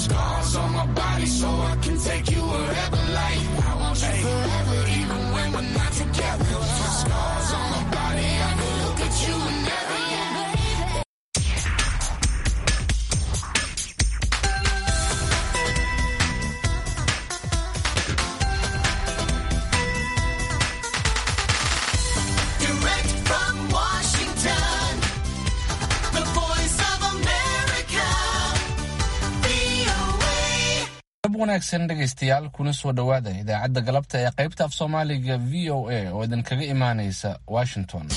Scars on my body so I can take you wherever. Like I want you forever, even when we're not together. Scars on my body, I can look at you and never. Direct from Washington, the voice of America, VOA. ab wanaagsan dhegaystayaal kuna soo dhowaada idaacadda galabta ee qaybta af soomaaliga v o a oo idinkaga imaanaysa washington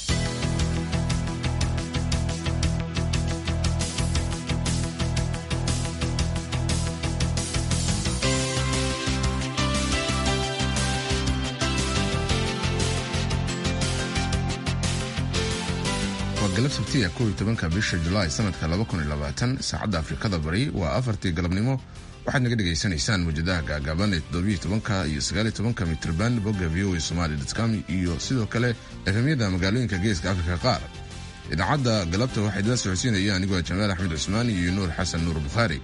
waa galab sabtiya kow iyo tobanka bisha julaay sanadka laba kun iyo labaatan saacadda afrikada bari waa afartii galabnimo waxaad naga dhegaysanaysaan muwjadaha gaagaaban ee toddobiyo tobanka iyo sagaaliyo tobanka mitrban bogga v o a somali com iyo sidoo kale efemyada magaalooyinka geeska afrika qaar idaacadda galabta waxaa idila socodsiinaya anigoo jamaal axmed cusmaan iyo nuur xasan nuur bukhaari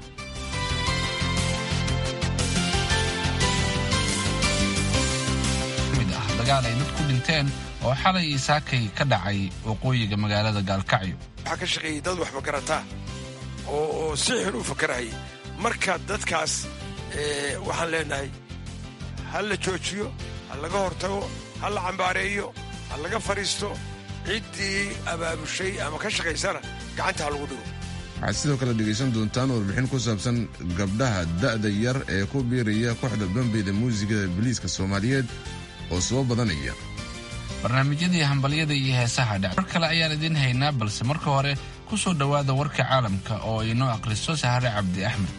mid ah dagaal ay dad ku dhinteen oo xalay iyo saakay ka dhacay waqooyiga magaalada gaalkacyo waxaa ka shaqeeyey dad waxba garataa oo oo si xun u fakarahayay marka dadkaas eh, waxaan leenahay ha la joojiyo ha laga hortago ha la cambaareeyo ha laga fadhiisto ciddii abaabushay ama ka shaqaysana gacanta ha lagu dhigo waxaad sidoo kale dhegaysan doontaan warbixin ku saabsan gabdhaha da'da yar ee ku biiraya kooxda bambeyda muusigada biliiska soomaaliyeed oo soo badanaya barnaamijyadii hambalyada iyo heesaha dhac war kale ayaan idiin haynaa balse marka hore ku soo dhowaada warka caalamka oo inoo akhriso sahare cabdi axmed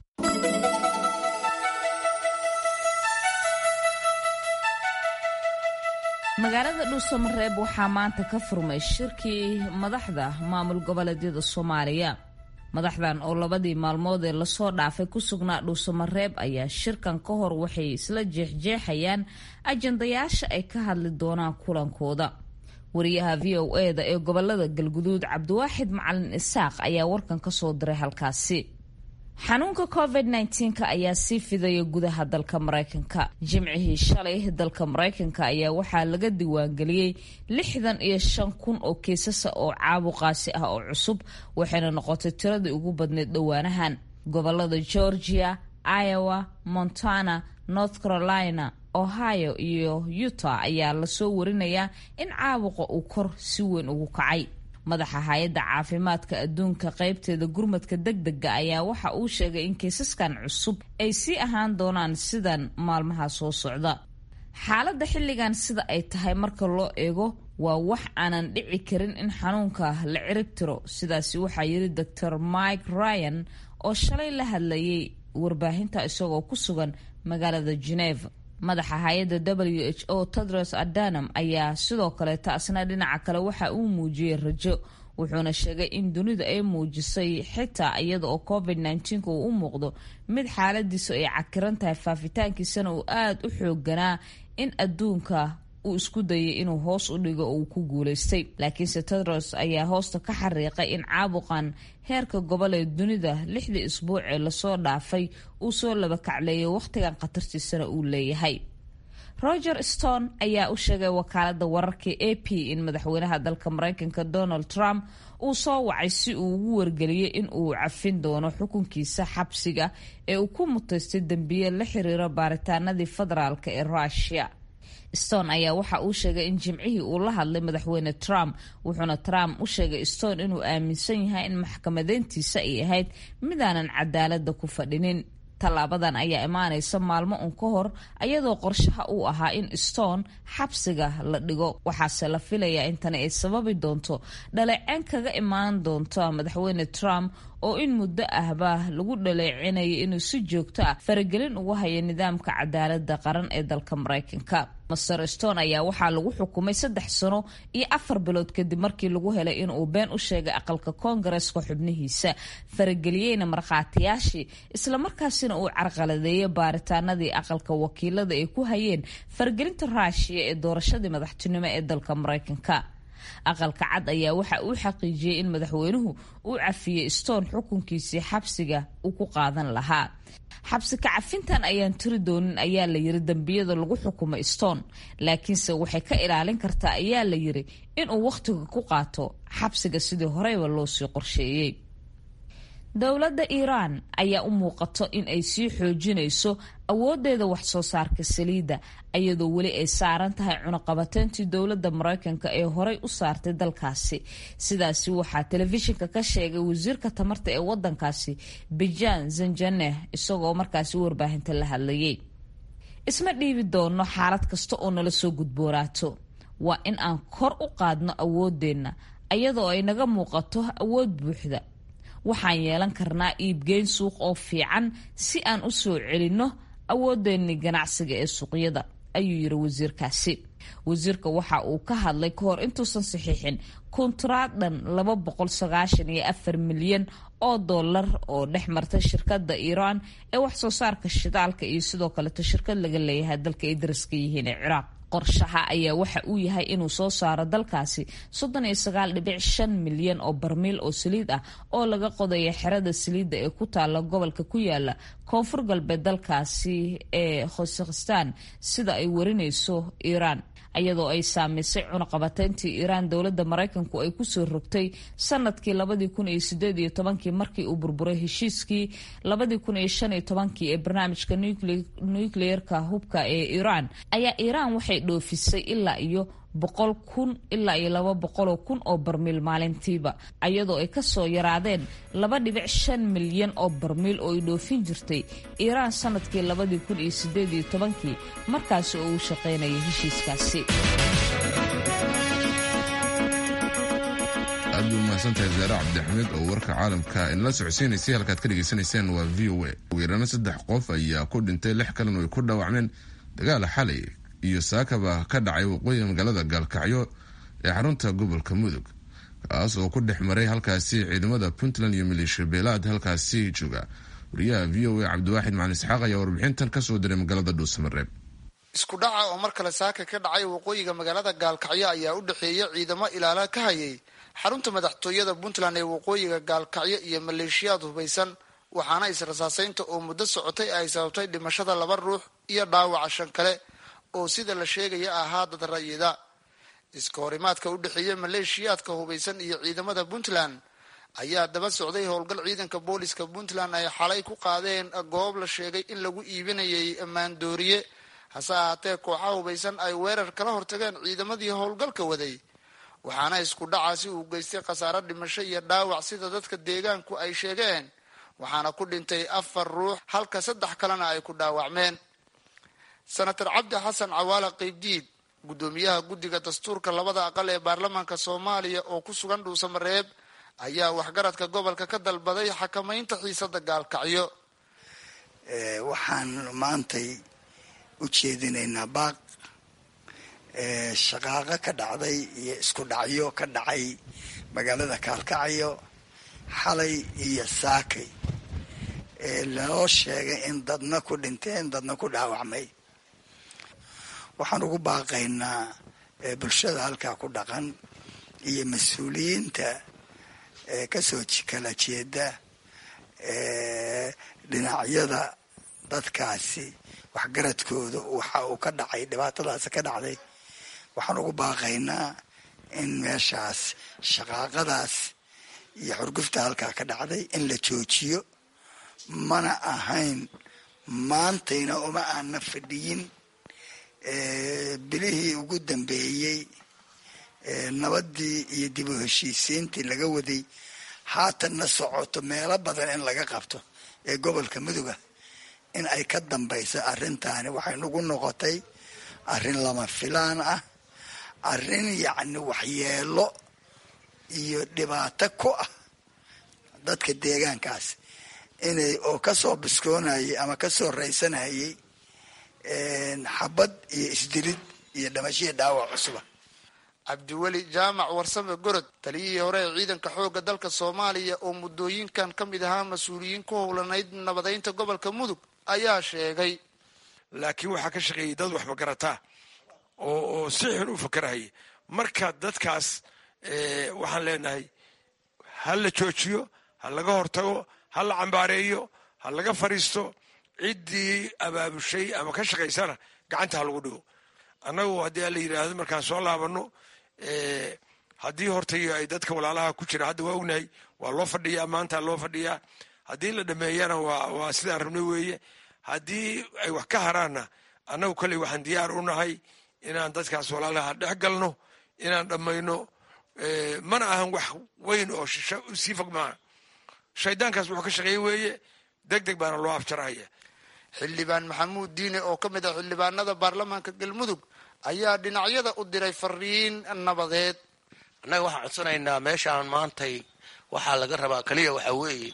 magaalada dhuusamareeb waxaa maanta ka furmay shirkii madaxda maamul goboleedyada soomaaliya madaxdan oo labadii maalmood ee lasoo dhaafay ku sugnaa dhuusamareeb ayaa shirkan ka hor waxay isla jeexjeexayaan ajandayaasha ay ka hadli doonaan kulankooda wariyaha v o eda ee gobolada galguduud cabdiwaaxid macalin isaaq ayaa warkan kasoo diray halkaasi xanuunka covid -19 ayaa sii fidaya gudaha dalka maraykanka jimcihii shalay dalka maraykanka ayaa waxaa laga diiwaangeliyey lixdan iyo shan kun oo kiisasa oo caabuqaasi ah oo cusub waxayna noqotay tiradii ugu badneyd dhowaanahan gobolada georgia iowa montana north carolina ohio iyo utah ayaa lasoo warinayaa in caabuqa uu kor si weyn ugu kacay madaxa hay-adda caafimaadka adduunka qaybteeda gurmadka degdega ayaa waxa uu sheegay in kiisaskan cusub ay sii ahaan doonaan sidan maalmaha soo socda xaaladda xilligan sida ay tahay marka loo eego waa wax aanan dhici karin in xanuunka la cirib tiro sidaasi waxaa yiri dor mike ryan oo shalay la hadlayay warbaahinta isagoo ku sugan magaalada geneva madaxa hay-adda w h o tedros adanam ayaa sidoo kale taasna dhinaca kale waxa uu muujiyey rajo wuxuuna sheegay in dunidu ay muujisay xitaa iyada oo covid -19 uu u muuqdo mid xaaladiisu ay cakiran tahay faafitaankiisana uu aada u xooganaa in adduunka uu isku dayay inuu hoos u dhigo oo uu ku guulaystay laakiinse tedros ayaa hoosta ka xariiqay in caabuqan heerka gobol ee dunida lixdii isbuuc ee lasoo dhaafay uu soo laba kacleeyay wakhtigan khatartiisana uu leeyahay roger stone ayaa u sheegay wakaalada wararka a p in madaxweynaha dalka maraykanka donald trump uu soo wacay si uu ugu wargeliyey in uu cafin doono xukunkiisa xabsiga ee uu ku mutaystay dembiye la xiriira baaritaanadii federaalk ee rusia stone ayaa waxa uu sheegay in jimcihii uu la hadlay madaxweyne trump wuxuuna trump u sheegay stone inuu aaminsan yahay in maxkamadeyntiisa ay ahayd midaanan cadaalada ku fadhinin tallaabadan ayaa imaanaysa maalmo un ka hor ayadoo qorshaha uu ahaa in stone xabsiga la dhigo waxaase la filayaa in tani ay sababi doonto dhaleeceen kaga imaan doonto madaxweyne trump oo in muddo ahba lagu dhaleecinaya inuu si joogto ah faragelin ugu hayo nidaamka cadaalada qaran ee dalka maraykanka master stone ayaa waxaa lagu xukumay saddex sano iyo afar bilood kadib markii lagu helay inuu been u sheegay aqalka koongareska xubnihiisa farageliyeyna markhaatiyaashii islamarkaasina uu carqaladeeyay baaritaanadii aqalka wakiilada ay ku hayeen faragelinta ruushiya ee doorashadii madaxtinimo ee dalka maraykanka aqalka cad ayaa waxa uu xaqiijiyey in madaxweynuhu uu cafiyey stone xukunkiisii xabsiga uu ku qaadan lahaa xabsi ka cafintan ayaan tiri doonin ayaa la yiri dembiyada lagu xukumay stone laakiinse waxay ka ilaalin kartaa ayaa la yiri inuu wakhtiga ku qaato xabsiga sidii horeyba loo sii qorsheeyey dowladda iiraan ayaa u muuqato in ay sii xoojinayso awoodeeda wax soo saarka saliidda iyadoo weli ay saaran tahay cunaqabateyntii dowladda mareykanka ee horey u saartay dalkaasi sidaasi waxaa telefishinka ka sheegay wasiirka tamarta ee wadankaasi bijan zanjaneh isagoo markaasi warbaahinta la hadlayay isma dhiibi doono xaalad kasta oo nala soo gudbooraato waa in aan kor u qaadno awoodeenna iyadoo ay naga muuqato awood buuxda waxaan yeelan karnaa iibgeyn suuq oo fiican si aan u soo celinno awoodeennii ganacsiga ee suuqyada ayuu yiri wasiirkaasi wasiirka waxa uu ka hadlay ka hor intuusan saxiixin kuntaraad dhan laba boqol sagaashan iyo afar milyan oo dollar oo dhex martay shirkadda iiraan ee wax soo saarka shidaalka iyo sidoo kaleto shirkad laga leeyahay dalka ay daraska yihiin ee ciraaq qorshaha ayaa waxa uu yahay inuu soo saaro dalkaasi soddon iyo sagaal dhibic shan milyan oo barmiil oo saliid ah oo laga qodaya xerada saliidda ee ku taala gobolka ku yaala koonfur galbeed dalkaasi ee khosakhistan sida ay warinayso iiraan iyadoo ay saamaysay cunaqabateyntii iiraan dowladda maraykanku ay kusoo rogtay sanadkii labadii kun iyo sideed iyo tobankii markii uu burburay heshiiskii labadii kun iyo shan iyo tobankii ee barnaamijka nucleerka hubka ee iiraan ayaa iiraan waxay dhoofisay ilaa iyo boqol kun ilaa iyo laba boqoloo kun oo barmiil maalintiiba iyadoo ay kasoo yaraadeen laba dhibic shan milyan oo barmiil oo ay dhoofin jirtay iiraan sanadkii labadii kun iyo sideed iyo tobankii markaasi oo uu shaqaynayay heshiiskaasi aad bay umahadsantahay zaare cabdixamiid oo warka caalamka inala socodsiinaysay halkaad ka dhegaysanayseen waa v o a ugu yaraana saddex qof ayaa ku dhintay lix kalena ay ku dhaawacmeen dagaal xalay iyo saakaba ka dhacay waqooyiga magaalada gaalkacyo ee xarunta gobolka mudug kaas oo ku dhex maray halkaasi ciidamada puntland iyo maleeshiya beelaad halkaasi jooga wariyaha v o a cabdiwaaxid macalin isxaaq ayaa warbixintan kasoo diray magaalada dhuusamareeb isku dhaca oo mar kale saaka ka dhacay waqooyiga magaalada gaalkacyo ayaa u dhexeeya ciidamo ilaala ka hayay xarunta madaxtooyada puntland ee waqooyiga gaalkacyo iyo maleeshiyaad hubaysan waxaana israsaaseynta oo muddo socotay ay sababtay dhimashada laba ruux iyo dhaawaca shan kale oo sida la sheegaya ahaa dad rayida iska horimaadka u dhexeeya maleeshiyaadka hubaysan iyo ciidamada puntland ayaa daba socday howlgal ciidanka booliska puntland ay xalay ku qaadeen goob la sheegay in lagu iibinayay maandooriye hase ahaatee kooxaha hubaysan ay weerar kala hortageen ciidamadii howlgalka waday waxaana isku dhacaasi uu geystay khasaaro dhimasho iyo dhaawac sida dadka deegaanku ay sheegeen waxaana ku dhintay afar ruux halka saddex kalena ay ku dhaawacmeen senator cabdi xasan cawaala qeybdiid guddoomiyaha guddiga dastuurka labada aqal ee baarlamaanka soomaaliya oo ku sugan dhuusamareeb ayaa waxgaradka gobolka ka dalbaday xakamaynta xiisada gaalkacyo waxaan maantay u jeedinaynaa baaq shaqaaqo ka dhacday iyo isku dhacyo ka dhacay magaalada kaalkacyo xalay iyo saakay loo sheegay in dadna ku dhinteen dadna ku dhaawacmay waxaan ugu baaqaynaa bulshada halkaa ku dhaqan iyo mas-uuliyiinta kasoo kala jeeda dhinacyada dadkaasi waxgaradkooda waxa uu ka dhacay dhibaatadaasi ka dhacday waxaan ugu baaqaynaa in meeshaas shaqaaqadaas iyo xurgufta halkaa ka dhacday in la joojiyo mana ahayn maantayna uma aana fadhiyin bilihii ugu dambeeyey nabadii iyo dib u heshiisiintii laga waday haatanna socoto meelo badan in laga qabto ee gobolka muduga in ay ka dambayso arrintaani waxay nagu noqotay arrin lama filaan ah arrin yacni waxyeelo iyo dhibaato ku ah dadka deegaankaas inay oo kasoo biskoonayay ama kasoo raysanayay xabad iyo isdilid iyo dhamashiya dhaawac cusuba cabdiweli jaamac warsame gorod taliyihii hore ee ciidanka xoogga dalka soomaaliya oo muddooyinkan ka mid ahaa mas-uuliyiin ku howlanayd nabadeynta gobolka mudug ayaa sheegay laakiin waxaa ka shaqeeyay dad waxba garataa oo oo si xun u fakarahaya marka dadkaas waxaan leenahay ha la joojiyo ha laga hortago ha la cambaareeyo ha laga fadhiisto ciddii abaabushay ama ka shaqaysana gacanta ha lagu dhigo annagu haddii ala yidhaahdo markaan soo laabano haddii hortay ay dadka walaalaha ku jira hadda waa ognahay waa loo fadhiyaa maanta loo fadhiyaa haddii la dhameeyana waa sidaan rabnay weeye haddii ay wax ka haraanna annagu kolley waxaan diyaar u nahay inaan dadkaas walaalaha dhex galno inaan dhammayno mana ahan wax weyn oo shisho sii fog maaha shaydaankaas wuxuu ka shaqeeye weeye deg deg baana loo afjarahaya xildhibaan maxamuud diine oo ka mid ah xildhibaanada baarlamaanka galmudug ayaa dhinacyada u diray fariin nabadeed annaga waxaan codsanaynaa meeshaan maantay waxaa laga rabaa keliya waxaa weeye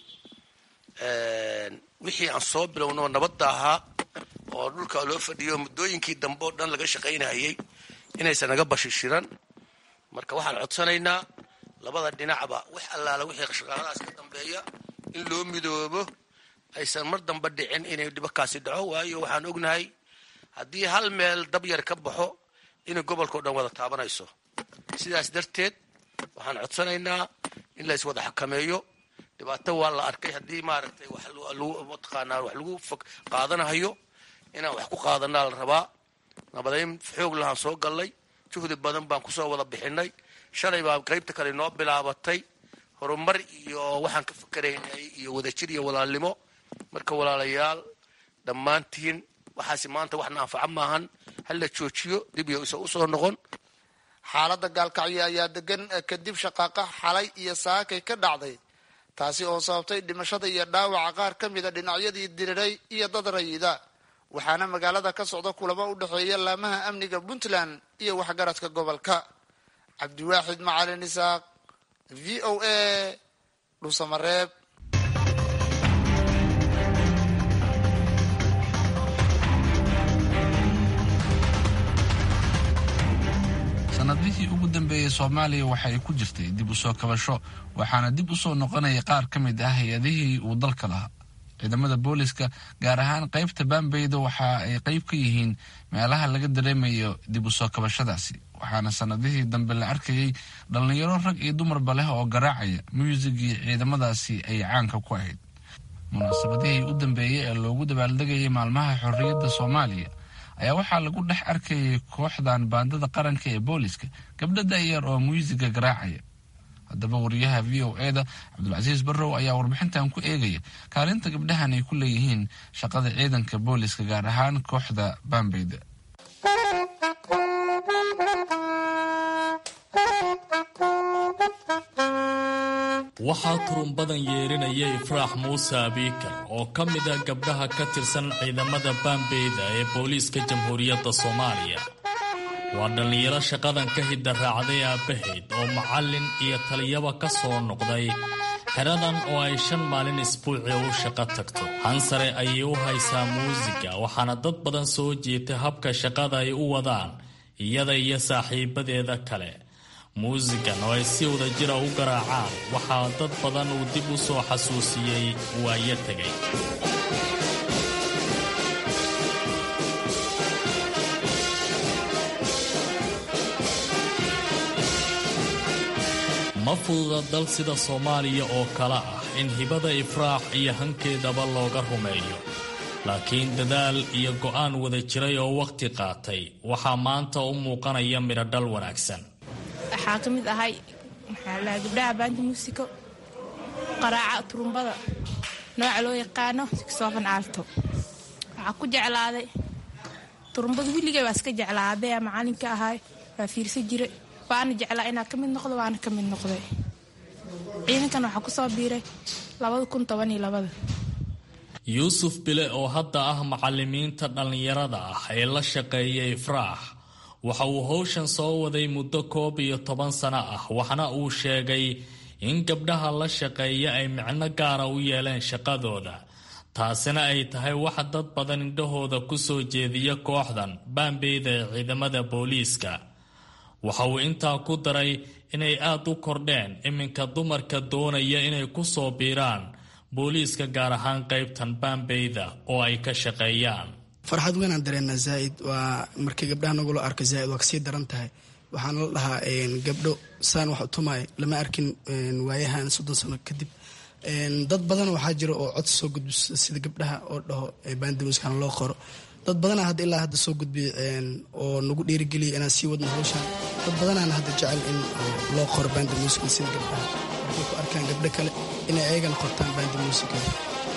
wixii aan soo bilowno nabadda ahaa oo dhulka loo fadhiyo muddooyinkii dambe oo dhan laga shaqaynayay inaysan naga bashishiran marka waxaan codsanaynaa labada dhinacba wax allaala wixii shaqaaladaas ka dambeeya in loo midoobo aysan mar dambe dhicin inay dhibakaasi dhaco waayo waxaan ognahay haddii hal meel dab yar ka baxo inay gobolkao dhan wada taabanayso sidaas darteed waxaan codsanaynaa in la iswada xakameeyo dhibaato waa la arkay haddii maaragtay mataqaanaa wax lagu fog qaadanahayo inaan wax ku qaadanaa la rabaa nabadayn xoog lahaan soo gallay juhdi badan baan kusoo wada bixinay shalay baa qaybta kale noo bilaabatay horumar iyo waxaan ka fakeraynay iyo wadajir iyo walaalnimo marka walaalayaal dhammaantiin waxaasi maanta waxna anfaco maahan hal la joojiyo dib iyo isa usoo noqon xaaladda gaalkacyo ayaa degan kadib shaqaaqa xalay iyo saakay ka dhacday taasi oo sababtay dhimashada iyo dhaawaca qaar ka mida dhinacyadii diriray iyo dad rayida waxaana magaalada ka socda kulamo u dhexeeya laamaha amniga puntland iyo waxgaradka gobolka cabdiwaaxid macalin isaaq v o a dhuusamareeb sanadihii ugu dambeeyey soomaaliya waxa ay ku jirtay dib u soo kabasho waxaana dib u soo noqonaya qaar ka mid ah hay-adihii uu dalka lahaa ciidamada booliska gaar ahaan qaybta baambeyda waxa ay qayb ka yihiin meelaha laga dareemayo dib u soo kabashadaasi waxaana sanadihii dambe la arkayay dhallinyaro rag iyo dumarba leh oo garaacaya muusigii ciidamadaasi ay caanka ku ahayd munaasabadihii u dambeeyey ee loogu dabaaldegayay maalmaha xorriyadda soomaaliya ayaa waxaa lagu dhex arkayay kooxdan baandada qaranka ee booliska gabdho da'yar oo muusiga garaacaya haddaba wariyaha v o e da cabdulcasiis barrow ayaa warbixintan ku eegaya kaalinta gabdhahan ay ku leeyihiin shaqada ciidanka booliska gaar ahaan kooxda baambeyda waxaa turunbadan yeerinaya ifraax muuse abiikar oo ka mid ah gabdhaha ka tirsan ciidamada baambeyda ee booliiska jamhuuriyadda soomaaliya waa dhallinyaro shaqadan ka hidda raacday aabbahayd oo macallin iyo taliyaba ka soo noqday xeradan oo ay shan maalin isbuuci u shaqo tagto hansare ayay u haysaa muusiga waxaana dad badan soo jeetay habka shaqada ay u wadaan iyada iyo saaxiibadeeda kale muusigan oo ay si wada jira u garaacaan waxaa dad badan uu dib u soo xasuusiyey waayo tegay ma fududa dal sida soomaaliya oo kale ah in hibada ifraax iyo hankeedaba looga rumeeyo laakiin dadaal iyo go'aan wada jiray oo wakhti qaatay waxaa maanta u muuqanaya midhodhal wanaagsan waxaa ka mid ahay maxaa lahaa gabdhaha baanta muusiko qaraaca turumbada nooca loo yaqaano siksoofan aalto waxaa ku jeclaaday turumbada willigay waa iska jeclaa aabbeya macalinka ahay waa fiirsa jire waana jeclaa inaa ka mid noqdo waana ka mid noqday ciidankan waxaa ku soo biiray labada kun toban iyo labada yuusuf bile oo hadda ah macalimiinta dhallinyarada ah ee la shaqeeya ifraax waxa uu howshan soo waday muddo koob iyo toban sano ah waxna uu sheegay in gabdhaha la shaqeeya ay micno gaara u yeeleen shaqadooda taasina ay tahay wax dad badan indhahooda ku soo jeediya kooxdan baambeyda ee ciidamada booliiska waxa uu intaa ku daray inay aad u kordheen iminka dumarka doonaya inay ku soo biiraan booliiska gaar ahaan qaybtan baambeyda oo ay ka shaqeeyaan farxad weynaan dareennaa zaa'id waa markii gabdhaha nagula arko zaa'id waa kasii daran tahay waxaana la dhahaa gabdho saan wax utumaayo lama arkin waayahan soddon sano kadib dad badan waxaa jira oo cod soo gudbiso sida gabdhaha oo dhaho bandi muusikana loo qoro dad badana hadda ilaa hadda soo gudbiya oo nagu dhiirigeliya inaan sii wadno hawshaan dad badanaana hadda jecel in loo qoro bandi muusica sida gabdhaha markay ku arkaan gabdho kale inay ayagana qortaan bandi muusikada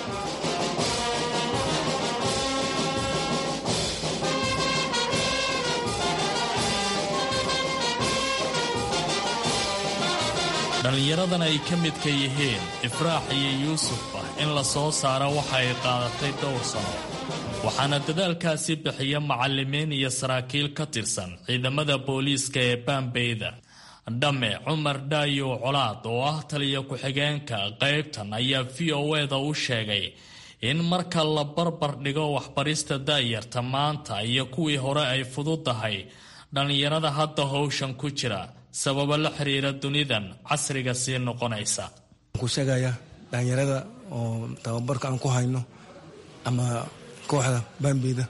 dhallinyaradan ay ka midka yihiin ifraax iyo yuusuf ah in la soo saaro waxa ay qaadatay dhowr sano waxaana dadaalkaasi bixiya macallimiin iyo saraakiil ka tirsan ciidamada booliiska ee baambeyda dhamme cumar dhaayow colaad oo ah taliya ku-xigeenka qaybtan ayaa v o eda u sheegay in marka la barbar dhigo waxbarista daayarta maanta iyo kuwii hore ay fududahay dhallinyarada hadda howshan ku jira sababo la xiriira dunidan casriga sii noqonaysa ku sheegaya dhalinyarada oo tababarka aan ku hayno ama kooxda baambeyda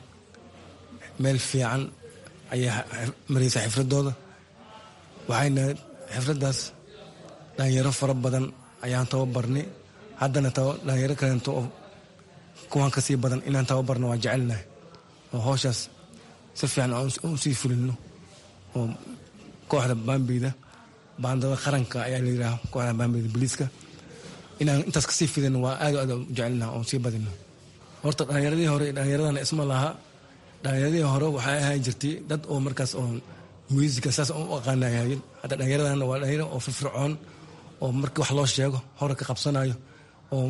meel fiican ayaa maraysa xifradooda waxayna xifradaas dhalinyaro fara badan ayaan tababarnay haddana dhalinyaro kaleento oo kuwan kasii badan inaan tababarno waa jecelnahay oo howshaas si fiican aan usii fulino oo kooxda baambeyda baandada qaranka ayaa layidhaha kooxda baambeyda boliiska inaan intaas kasii fidino waa aad aad u jecelnaha oon sii badino horta dhalinyaradii hore dhalinyaradana isma laha dhalinyaradii hore waxay ahaan jirtay dad oo markaas oo muusika saas u aqaanayahayen hadda dhalinyaradana waa dhalinyaro oo firfircoon oo markii wax loo sheego hore ka qabsanayo oo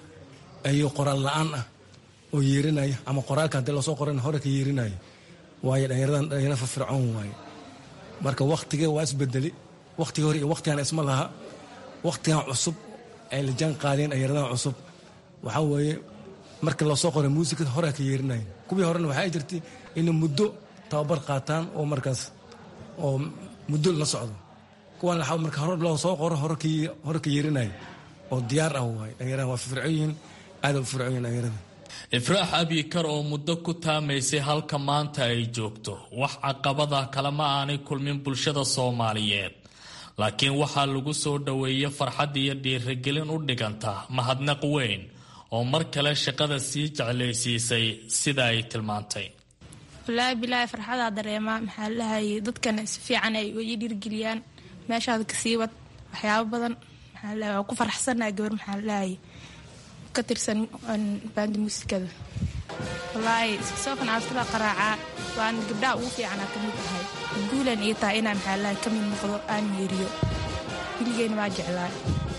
ayo qoraal la-aan ah oo yeerinaya ama qoraalka haddii loosoo qoran hore ka yeerinayo waayo dhalinyaradan dhalinyaro firfircoon waaye marka waktigee waa isbedeli waktigii hore iyo waktigan isma laha waktigan cusub ay la jaan qaadeen dhalinyaradan cusub waxaa weeye marka loosoo qoray muusikada horea ka yeerinayen kuwii horena waxaa jirtay inay muddo tababar qaataan oo markaas oo muddo la socdo kuwan marka hore loo soo qoro hore ka yeerinaya oo diyaar ah waaye dhalinyarada waa firfircoon yihiin aada u firfircoon yihin dhalinyarada ifraax abikar oo muddo ku taamaysay halka maanta ay joogto wax caqabada kalema aanay kulmin bulshada soomaaliyeed laakiin waxaa lagu soo dhoweeyey farxad iyo dhiirigelin u dhiganta mahadnaq weyn oo mar kale shaqada sii jeclaysiisay sida ay tilmaantay walaahi bilaahi farxadaa dareemaa maxaa lahayay dadkana si fiican ay ii dhiirgeliyaan meeshaada kasii wad waxyaabo badan maxaa lahay waa ku faraxsanaa gabar maxaa lahayay ka tirsan baandi muusikada walaahi soofan aasula qaraacaa waan gabdhaha ugu fiicanaa ka mid ahay guulan ii tahay inaan maxaa lahay ka mid noqdo aan yeeriyo wiligeyna waa jeclaay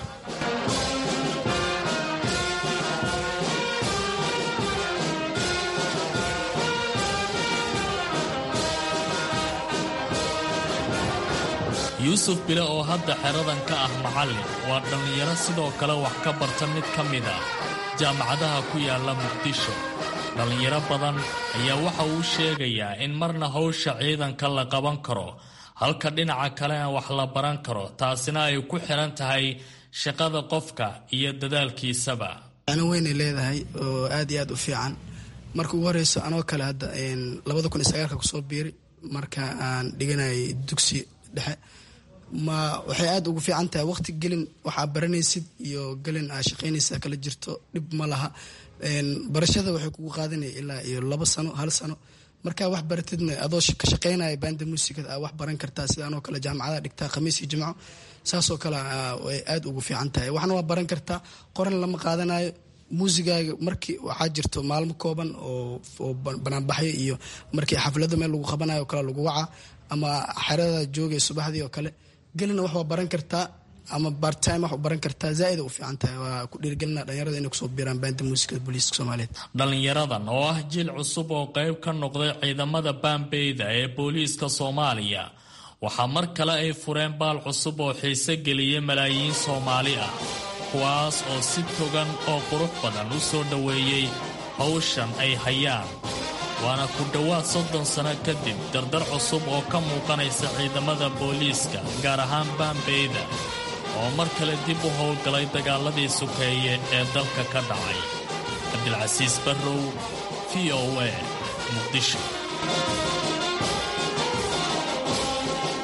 yuusuf bile oo hadda xeradan ka ah macallin waa dhallinyaro sidoo kale wax ka barta mid ka mid ah jaamacadaha ku yaalla muqdisho dhallinyaro badan ayaa waxa uu sheegayaa in marna howsha ciidanka la qaban karo halka dhinaca kalena wax la baran karo taasina ay ku xiran tahay shaqada qofka iyo dadaalkiisaba ano weynay leedahay oo aad iyo aad u fiican marka ugu horeyso anoo kale hadda labada kun iyo sagaalka kusoo biiray marka aan dhiganayay dugsi dhexe ma waxay aada ugu fiican tahay waqti gelin waxaa baranaysid iyo gelin aa shaqaynaysa kala jirto dhib ma laha barashada waxay kugu qaadanaya ilaa iyo labo sano hal sano markaa wax baratidna adoo ka shaqaynaya baanda muusikada aa wax baran kartaa sidaanoo kale jaamacadaha dhigtaa khamiis iyo jimco saasoo kale way aada ugu fiican tahay waxna waa baran kartaa qoran lama qaadanayo muusigaaga markii waxaa jirto maalmo kooban oo banaanbaxyo iyo markii xaflado meel lagu qabanayo o kale lagu wacaa ama xerada joogay subaxdii oo kale gelina wax waa baran kartaa ama bartime wax baran kartaa zaaida u fiican tahay waa ku dhiirgelina dhalinyarada inay kusoo biiraan baanda muusikada booliiska soomaaliyeed dhallinyaradan oo ah jiil cusub oo qayb ka noqday ciidamada baambeyda ee booliiska soomaaliya waxaa mar kale ay fureen baal cusub oo xiise geliyay malaayiin soomaali ah kuwaas oo si togan oo qurux badan u soo dhoweeyey hawshan ay hayaan waana ku dhowaad soddon sano kadib dardar cusub oo ka muuqanaysa ciidamada booliiska gaar ahaan baambeyda oo mar kale dib u howlgalay dagaaladii sukeeye ee dalka ka dhacay cabdilcasiis barrow v o a muqdisho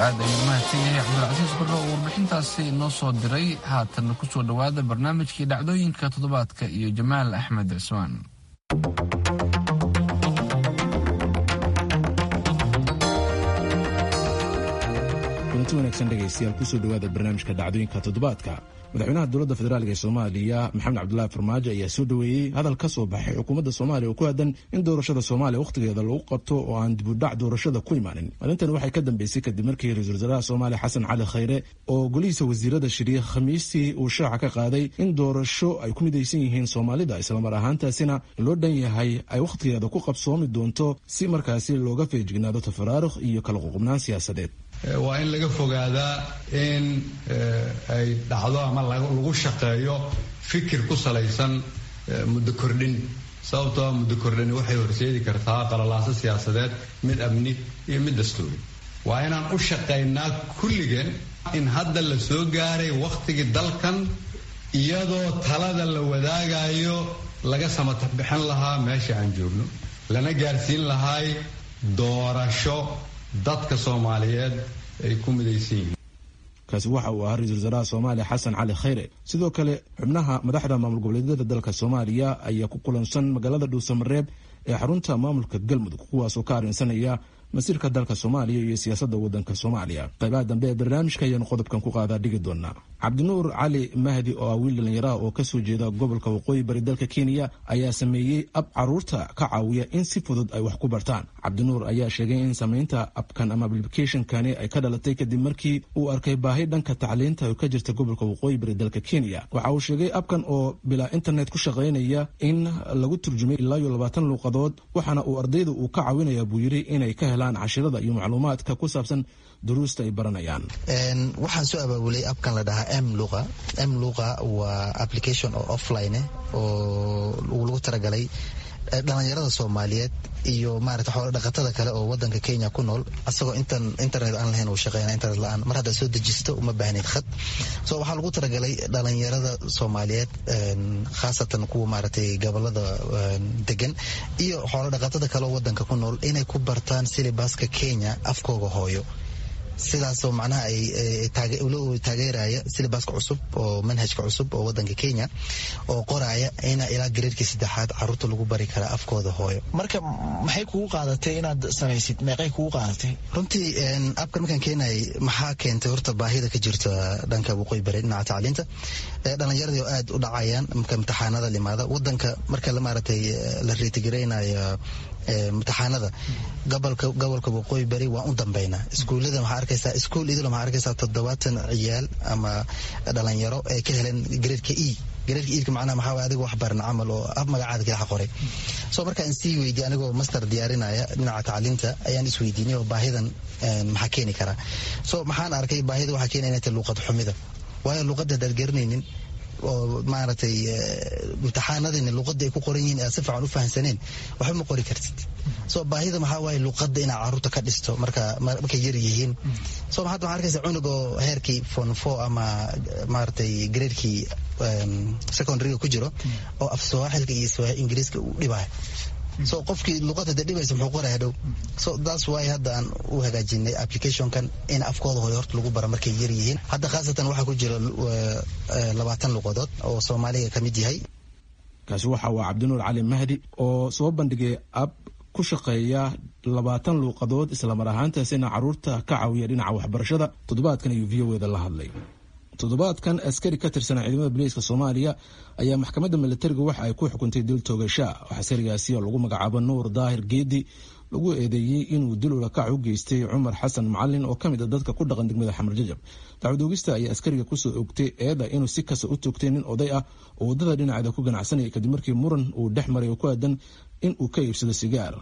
aad ayuu mahadsan yahay cabdilcasiis barro oo warbixintaasi noo soo diray haatanna ku soo dhowaada barnaamijkii dhacdooyinka toddobaadka iyo jamaal axmed cismaan kulanti wanaagsan dhegaystayaal kusoo dhowaada barnaamijka dhacdooyinka toddobaadka madaxweynaha dowladda federaalk ee soomaaliya maxamed cabdulaahi farmaajo ayaa soo dhoweeyey hadal ka soo baxay xukuumadda soomaaliya oo ku aadan in doorashada soomaaliya wakhtigeeda lagu qabto oo aan dibudhac doorashada ku imaanin arrintan waxay ka dambeysay kadib markii ra-iisul wasaaraha soomaaliya xasan cali khayre oo golihiisa wasiirada shiriya khamiistii uu shaaca ka qaaday in doorasho ay ku midaysan yihiin soomaalida islamar ahaantaasina loo dhan yahay ay wakhtigeeda ku qabsoomi doonto si markaasi looga feejignaado tafaraaruq iyo kala ququbnaan siyaasadeed waa in laga fogaadaa in ay dhacdo ama lagu shaqeeyo fikir ku salaysan muddo kordhin sababtoo muddo kordhini waxay horseedi kartaa qalalaaso siyaasadeed mid amni iyo mid dastuuri waa inaan u shaqaynaa kulligeen in hadda la soo gaaray wakhtigii dalkan iyadoo talada la wadaagayo laga samatabbixin lahaa meesha aan joogno lana gaarsiin lahay doorasho dadka soomaaliyeed ay ku midaysan yihiin kaasi waxa uu ahaa ra-isul wasaaraha soomaaliya xasan cali khayre sidoo kale xubnaha madaxda maamul goboleedyada dalka soomaaliya ayaa ku kulansan magaalada dhuusamareeb ee xarunta maamulka galmudug kuwaasoo ka arrinsanaya masiirka dalka soomaaliya iyo siyaasadda waddanka soomaaliya qaybaha dambe ee barnaamijka ayaanu qodobkan ku qaadaa dhigi doonaa cabdinuur cali mahdi oo ah wiil dhallinyaraha oo kasoo jeeda gobolka waqooyi bari dalka kenya ayaa sameeyey ab caruurta ka caawiya in si fudud ay wax ku bartaan cabdinuur ayaa sheegay in samaynta abkan ama ablicationkani ay ka dhalatay kadib markii uu arkay baahi dhanka tacliinta oo ka jirta gobolka waqooyi bari dalka kenya waxa uu sheegay abkan oo bilaa internet ku shaqaynaya in lagu turjumay ilaa iyo labaatan luuqadood waxaana uu ardayda uu ka caawinaya buu yidhi inay ka helaan cashirada iyo macluumaadka ku saabsan duruusta ay baranayaan waxaan soo abaabulay abkan la dhahaa m luqa m luqa waa application oo offline oo lagu talagalay dhalinyarada soomaaliyeed iyo maarata xoolo dhaqatada kale oo wadanka kenya ku nool asagoo intan internet aan lahayn uu shaqeynaa internet la-aan mar haddaad soo dejisto uma baahnayd khad so waxaa lagu talagalay dhalinyarada soomaaliyeed khaasatan kuwa maaragtay gobolada degan iyo xoolo dhaqatada kale oo wadanka ku nool inay ku bartaan silibaska kenya afkooga hooyo sidaasoo macnaha ay taageeraya silibaska cusub oo manhajka cusub oo wadanka kenya oo qoraya ina ilaa gareerkii saddexaad caruurta lagu bari karaa afkooda hooyo marka maxay kugu qaadatay inaad samaysid meeqay kugu qaadatay runtii abkan markaan keenayay maxaa keentay horta baahida ka jirta dhanka waqooyi bari dhinaca tacliinta dhalinyaradii oo aad u dhacayaan marka imtixaanada limaada wadanka marka maaragtay la reetigareynayo imtixaanada gobolka gobolka waqooyi bari waan u dambeynaa iskuullada waxaa arkaysaa iskuul idil waxaa arkaysaa toddobaatan ciyaal ama dhalinyaro ay ka heleen gareedka e gareedka iidka macnaha maxaa waye adiga wax baran camal oo ab magacaada kalaxa qoray so markaan sii weydiye anigoo master diyaarinaya dhinaca tacliinta ayaan isweydiinay oo baahidan maxaa keeni karaa so maxaan arkay baahida waxaa keena inay tahay luuqad xumida waayo luuqadda hadaad garanaynin oo maaragtay imtixaanadina luuqadda ay ku qoran yihiin aad si fiican u fahamsaneen waxba ma qori kartid so baahida maxaa waaye luuqadda inaad caruurta ka dhisto marka markay yar yihiin so hadda waxaa arkaysa cunug oo heerkii fon four ama maaragtay graadkii secondaryga ku jiro oo af sawaaxilka iyo ingiriiska u dhibaayo so qofkii luuqada de dhibaysa muxuu qoraya dhow so that's why hadda aan u hagaajinay applicationkan in afkooda hore horta lagu bara markay yar yihiin hadda khaasatan waxaa ku jira labaatan luuqadood oo soomaaliga ka mid yahay kaasi waxa waa cabdinuur cali mahdi oo soo bandhigay ab ku shaqeeya labaatan luuqadood islamar ahaantaasina caruurta ka caawiya dhinaca waxbarashada toddobaadkan ayuu v o eda la hadlay toddobaadkan askari ka tirsanaa ciidamada boliiska soomaaliya ayaa maxkamadda milatariga waxa ay ku xukuntay dil toogasha oo askarigaasi oo lagu magacaabo nuur daahir geedi lagu eedeeyey inuu dil ulakac u geystay cumar xasan macalin oo ka mid a dadka ku dhaqan degmada xamar jajab dacwadoogista ayaa askariga kusoo ogtay eeda inuu si kasta u toogtay nin oday ah oo waddada dhinaceeda ku ganacsanaya kadib markii muran uu dhex maray oo ku aadan in uu ka iibsado sigaar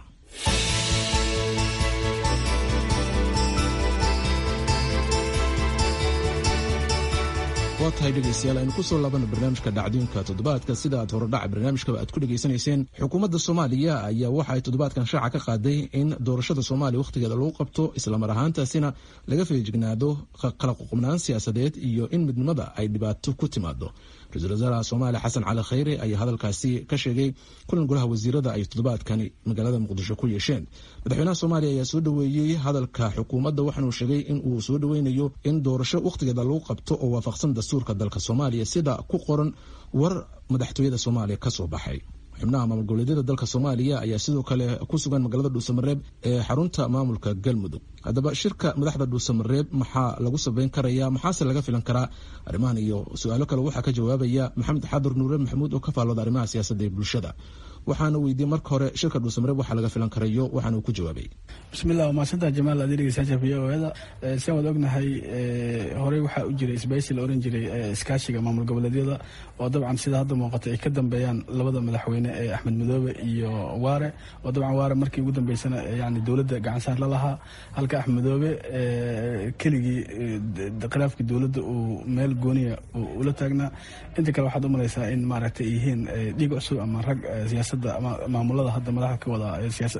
waa tahay dhegaystayaal aynu kusoo laabana barnaamijka dhacdooyinka toddobaadka sida aad horodhaca barnaamijkaba aad ku dhegaysanayseen xukuumadda soomaaliya ayaa waxa ay toddobaadkan shaaca ka qaaday in doorashada soomaaliya wakhtigeeda lagu qabto islamar ahaantaasina laga feejignaado kala ququbnaan siyaasadeed iyo in midnimada ay dhibaato ku timaado ra-iisul wasaaraha soomaaliya xasan cali khayre ayaa hadalkaasi ka sheegay kulan golaha wasiirada ay toddobaadkani magaalada muqdisho ku yeesheen madaxweynaha soomaaliya ayaa soo dhoweeyey hadalka xukuumadda waxaanuu sheegay in uu soo dhoweynayo in doorasho wakhtigeeda lagu qabto oo waafaqsan dastuurka dalka soomaaliya sida ku qoran war madaxtooyada soomaaliya ka soo baxay xubnaha maamul goboleedyada dalka soomaaliya ayaa sidoo kale ku sugan magaalada dhuusamareeb ee xarunta maamulka galmudug haddaba shirka madaxda dhuusamareeb maxaa lagu sabeyn karaya maxaase laga filan karaa arrimahan iyo su-aalo kale waxaa ka jawaabaya maxamed xadur nuure maxamuud oo ka faallooda arrimaha siyaasadda ee bulshada waxaana weydiiyey marka hore shirka dhuusamareeb waxaa laga filan karayo waxaana uu ku jawaabay bismillah waa mahadsantaha jamaal aad dhegeysaa v o eda sian waad ognahay horey waxaa u jiray isbaysi la oran jiray iskaashiga maamul goboleedyada oo dabcan sida hadda muuqata ay ka dambeeyaan labada madaxweyne ee axmed madoobe iyo waare oo dabcan waare markii ugu dambeysana yani dowladda gacansaar la lahaa halka axmed madoobe keligii khilaafkii dowladda uu meel gooniya ula taagnaa inta kale waxaad u malaysaa in maaragtay ay yihiin dhiig cusub ama rag siyaasadda ama maamulada hadda madaxda ka wada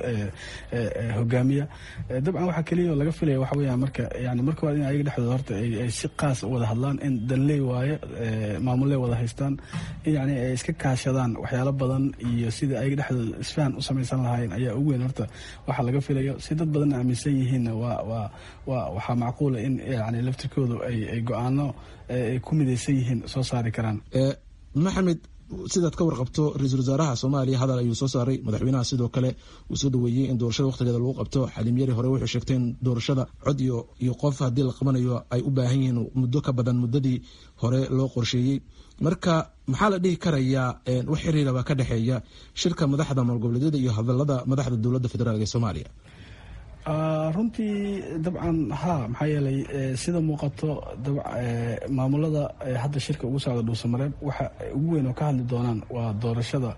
hogaamiya dabcan waxaa keliya oo laga filaya waxa weeyaan marka yani marka waa in ayaga dhexdooda horta ay si qaas u wada hadlaan in danley waaye maamulley wada haystaan in yani ay iska kaashadaan waxyaalo badan iyo sidai ayaga dhexdooda isfahan u samaysan lahaayeen ayaa ugu weyn horta waxaa laga filayo si dad badanna aaminsan yihiinna waa waa waa waxaa macquula in yani laftirkoodu ay ay go-aano ay ku midaysan yihiin soo saari karaan maxamed sidaad ka warqabto ra-iisul wasaaraha soomaaliya hadal ayuu soo saaray madaxweynaha sidoo kale uu soo dhaweeyey in doorashada wakhtigeeda lagu qabto xaliim yari hore wuxuu sheegtay in doorashada cod iyo iyo qof haddii la qabanayo ay u baahan yihiin muddo ka badan muddadii hore loo qorsheeyey marka maxaa la dhihi karayaa wax xiriira baa ka dhexeeya shirka madaxda maamul goboleedyada iyo hadalada madaxda dowladda federaalk ee soomaaliya runtii dabcan ha maxaa yeelay sida muuqato maamulada hadda shirka ugu socda dhuusamareeb waxa ugu weyn oo ka hadli doonaan waa doorashada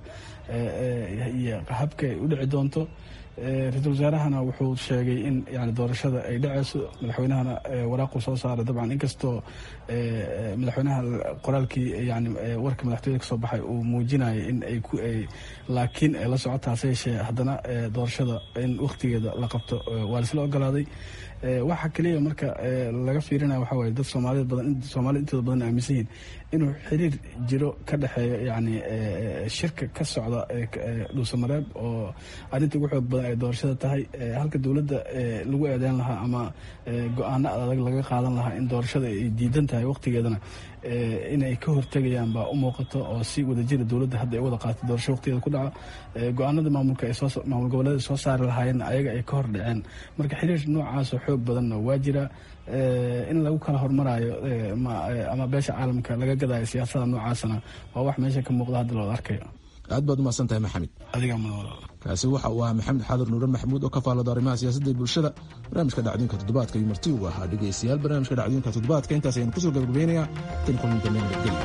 iyo habka ay u dhici doonto ra-iisul wasaarahana wuxuu sheegay in yani doorashada ay dhaceyso madaxweynahana waraaquu soo saaray dabcan inkastoo madaxweynaha qoraalkii yani warka madaxtooyada kasoo baxay uu muujinayay in ay ku laakiin la socotaase yeeshee haddana doorashada in wakhtigeeda la qabto waa laisla ogolaaday waxa keliya marka laga fiirinaya waxa waye dad soomaalida badan soomaalida intooda badan aaminsan yihiin inuu xiriir jiro ka dhexeeyo yani shirka ka socda dhuusamareeb oo arrinta ugu xoog badan ay doorashada tahay halka dowladda lagu eedeyn lahaa ama go-aano adag laga qaadan lahaa in doorashada ay diidan tahay wakhtigeedana inay ka hortegayaan baa u muuqato oo si wadajira dowladda hadda ay wada qaatay doorasho waqtigeeda ku dhaco go-aanada maamulka ay soo maamul goboleeda soo saari lahaayeenna ayaga ay ka hor dhaceen marka xiriir noocaasoo xoog badanna waa jira in lagu kala hormaraayo ama beesha caalamka laga gadaayo siyaasada noocaasna waa wax meesha ka muuqda hadda looda arkayo aad baad umahadsan tahay maxamed adiga kaasi waxa uu ahaa maxamed xaadir nuure maxamuud oo ka faallada arrimaha siyaasadda ee bulshada barnaamijka dhacdooyinka toddobaadka iyo marti uu ahaa dhegeystayaal barnaamijka dhacdooyinka toddobaadka intaas ayaynu kusoo gabagabeynayaa tan kulanka nabadgelya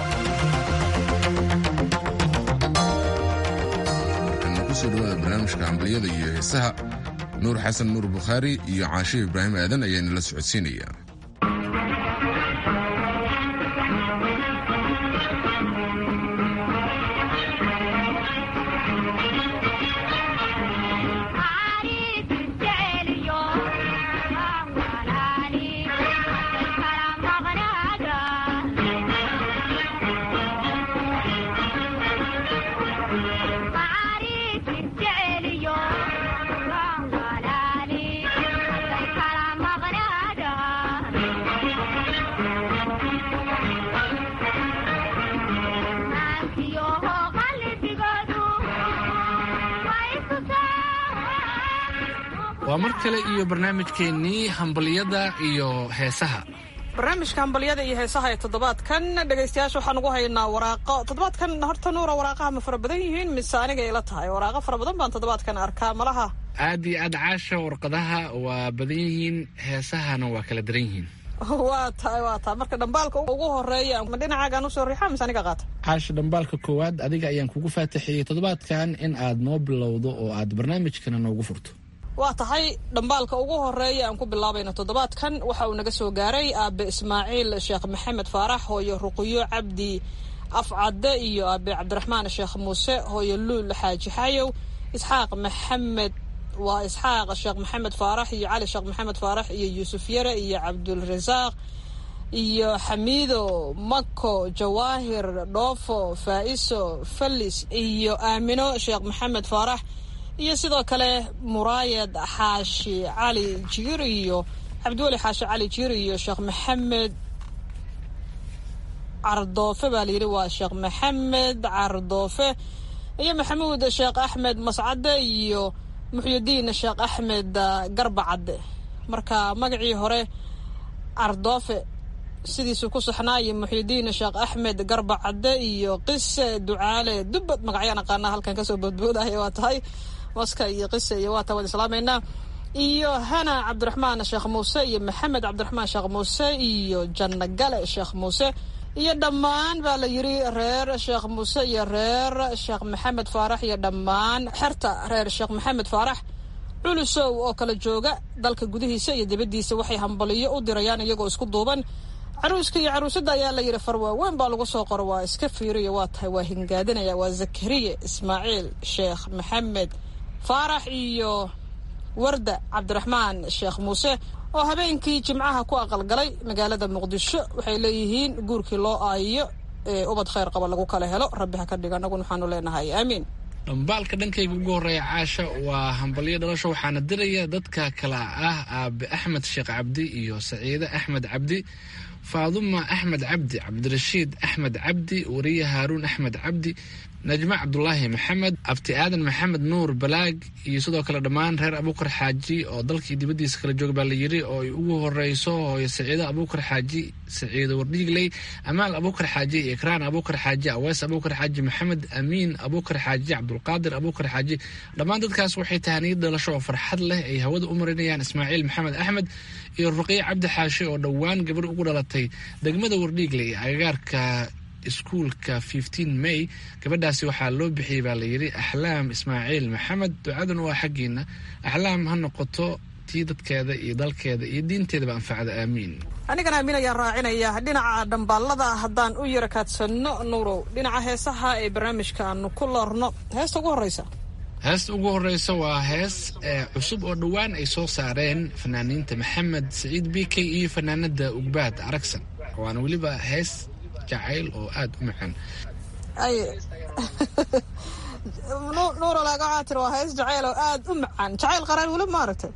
kusoo dhawaada barnaamijka hambaliyada iyo heesaha nuur xasan nuur bukhaari iyo caashe ibraahim aadan ayaana la socodsiinaya waa mar kale iyo barnaamijkeennii hambaliyada iyo heesaha barnaamijka hambalyada iyo heesaha ee toddobaadkan dhegaystayaasha waxaan ugu haynaa waraaqo toddobaadkan horta nuura waraaqaha ma fara badan yihiin mise aniga ila tahay waraaqo fara badan baan toddobaadkan arkaa malaha aad iyo aad caasha warqadaha waa badan yihiin heesahana waa kala daran yihiin waa tahay waa tahay marka dhambaalka ugu horeeya ma dhinacaagaan usoo riixa mise aniga qaata caasha dhambaalka koowaad adiga ayaan kugu faataxiyey toddobaadkan in aad noo bilowdo oo aad barnaamijkana noogu furto waa tahay dhambaalka ugu horeeya aan ku bilaabayna toddobaadkan waxa uu naga soo gaaray aabe ismaaciil sheekh maxamed faarax hooyo ruqyo cabdi afcadde iyo aabe cabdiraxmaan sheekh muuse hooyo luul xaaji xayow isxaaq maxamed waa isxaaq sheekh maxamed faarax iyo cali sheekh maxamed faarax iyo yuusuf yare iyo cabdulrasaaq iyo xamiido mako jawaahir dhoofo faa'iso fallis iyo aamino sheekh maxamed faarax iyo sidoo kale muraayad xaashi cali jiir iyo cabdiweli xaashi cali jiir iyo sheekh maxamed cardoofe baa layidhi waa sheekh maxamed cardoofe iyo maxamuud sheekh axmed mascade iyo muxyidiin sheekh axmed garba cadde marka magacii hore cardoofe sidiisuu ku saxnaa iyo muxyidiin sheekh axmed garba cadde iyo qise ducaale dubbad magacyaan aqaanaa halkan kasoo boodboodaya waa tahay maska iyo qise iyo waa taa waan islaamaynaa iyo hana cabdiraxmaan sheekh muuse iyo maxamed cabdiraxmaan sheekh muuse iyo janno gale sheekh muuse iyo dhammaan baa la yidhi reer sheekh muuse iyo reer sheekh maxamed faarax iyo dhammaan xerta reer sheekh maxamed faarax culusow oo kala jooga dalka gudihiisa iyo dibaddiisa waxay hambaliyo u dirayaan iyagoo isku duuban caruuska iyo caruusadda ayaa la yidhi farwaaweyn baa lagu soo qoro waa iska fiiriyo waa tahay waa hingaadinaya waa zakariye ismaaciil sheekh maxamed faarax iyo warda cabdiraxmaan sheekh muuse oo habeenkii jimcaha ku aqalgalay magaalada muqdisho waxay leeyihiin guurkii loo aayiyo ee ubad khayr qaba lagu kala helo rabbi ha ka dhiga annaguna waxaanu leenahay aamiin dhambaalka dhankayga ugu horreeya caasha waa hambalyo dhalasho waxaana diraya dadka kale ah aabe axmed sheekh cabdi iyo saciide axmed cabdi faaduma axmed cabdi cabdirashiid axmed cabdi wariye haaruun axmed cabdi najmo cabdulaahi maxamed abti aadan maxamed nuur balaag iyo sidoo kale dhammaan reer abuukar xaaji oo dalkii dibaddiisa kala jooga baa la yidhi oo ay ugu horeyso hooyo saciido abuukar xaaji saciido wardhiigley amaal abuukar xaaji ikraan abuukar xaaji aweys abuukar xaaji maxamed amiin abuukar xaaji cabdulqaadir abuukar xaaji dhammaan dadkaas waxay tahaniyad dhalasho oo farxad leh ay hawada u marinayaan ismaaciil maxamed axmed iyo ruqiye cabdi xaashi oo dhowaan gabar ugu dhalatay degmada wardhiigley agagaarka iskuulka fifteen may gabadhaasi waxaa loo bixiyey baa layidhi axlaam ismaaciil maxamed ducadan waa xaggiina axlaam ha noqoto tii dadkeeda iyo dalkeeda iyo diinteedaba anfacda aamiin anigana aamin ayaan raacinaya dhinaca dhambaalada haddaan u yara kaadsanno nuurow dhinaca heesaha ee barnaamijka aanu ku loorno heesta ugu horreysa heesta ugu horreysa waa hees cusub oo dhowaan ay soo saareen fanaaniinta maxamed saciid b k iyo fanaanada ugbaad aragsan waana weliba hees jacayl oo aada u macaan nuuro laaga waxaa tiri waa hees jacayl oo aada u macaan jacayl qaraar weli ma aragtay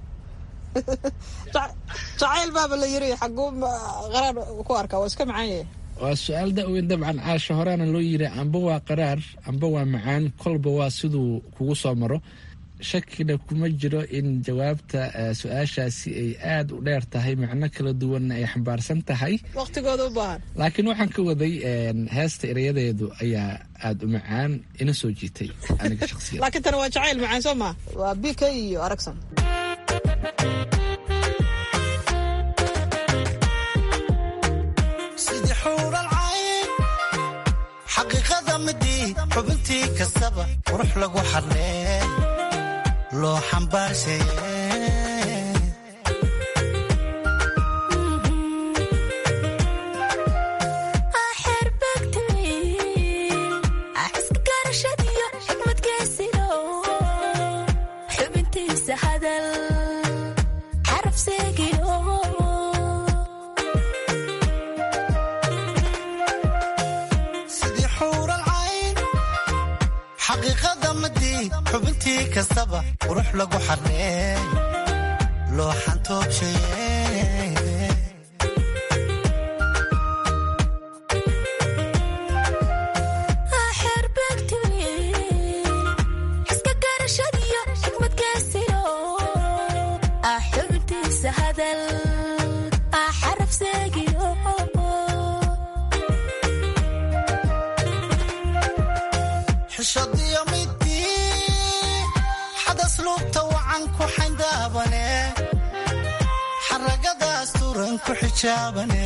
jacayl baaba la yiri xaguu qaraar ku arkaa waa iska macaan yahay waa su-aal da-weyn dabcan caasha horeana loo yiri amba waa qaraar amba waa macaan kolba waa siduu kugu soo maro shakina kuma jiro in jawaabta su-aashaasi ay aada u dheer tahay macno kala duwanna ay xambaarsan tahay waqtigooda u baahan laakiin waxaan ka waday heesta erayadeedu ayaa aada u macaan ina soo jiitay aniga shaqsiya laakiin tana waa jacayl macaan soo maa waa b k iyo aragsan sidii xuural cayn xaqiiqada midii xubintii kastaba qurux lagu xadlee loo xambaarsaye sidii xuural cayn xaqiiqada midii xubintii kastaba qurux lagu xaree loo xantoobshaye xishadiyo midii xadas luubta wacan ku xayndaabane xaragadaas turan ku xijaabane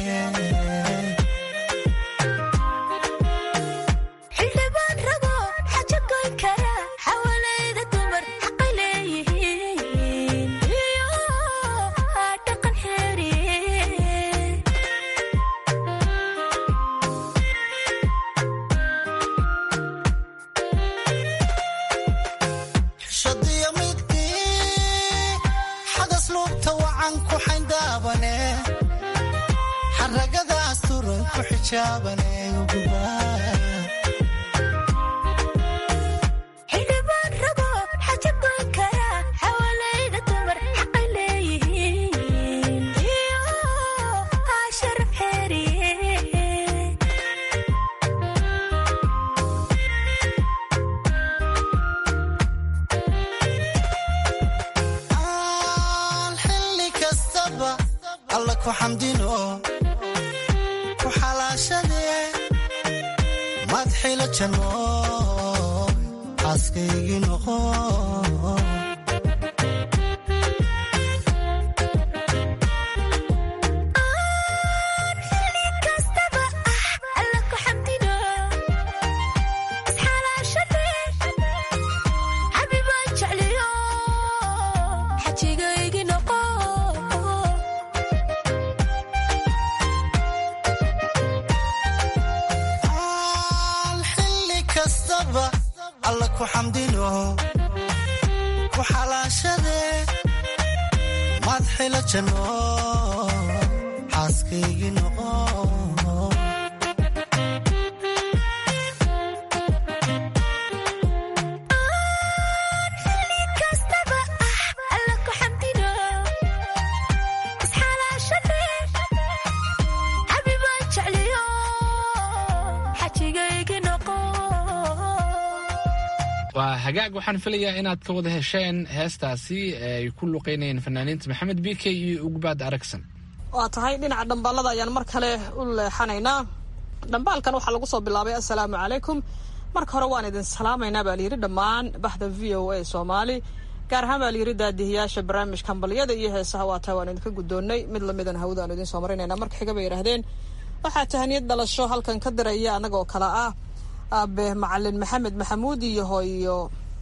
xishadiyo midii xadas luubta wacan ku xayndaabane xaragada ku xijaabane xildhibaan rago xaja goyn kara xawalayda dumar xaqay leeyihiin iyo haa sharaf xeeriye aan xilli kastaba alla ku xamdino ku xalaashadee madxila janno xaaskaygii noqo xilli kastaba ah alla ku xamdino isxalaashadee xabibaan jecliyo xajigaygi noqo aan xilli kastaba alla ku xamdino ku xalaashadee madxila janno xaaskaygii noqo xilli kastaba ah alla ku xamdino isxalaashadee xabibaan jecliyo xajigaygi noqo waa hagaag waxaan filayaa inaad ka wada hesheen heestaasi ay ku luqeynayeen fanaaniinta maxamed b k iyo ugbaad aragsan waa tahay dhinaca dhambaalada ayaan mar kale u leexanaynaa dhambaalkan waxaa lagu soo bilaabay assalaamu calaykum marka hore waan idin salaamaynaa baa layidhi dhammaan baxda v o a soomaali gaar ahaan baa layidhi daadihiyaasha barnaamijka hambalyada iyo heesaha waa tahay waan idinka guddoonnay mid lamidan hawada aanu idiin soo marinaynaa marka xiga bay yidhaahdeen waxaa tahaniyad dhalasho halkan ka diraya annagoo kale ah aabe macalin maxamed maxamuud iyo hooyo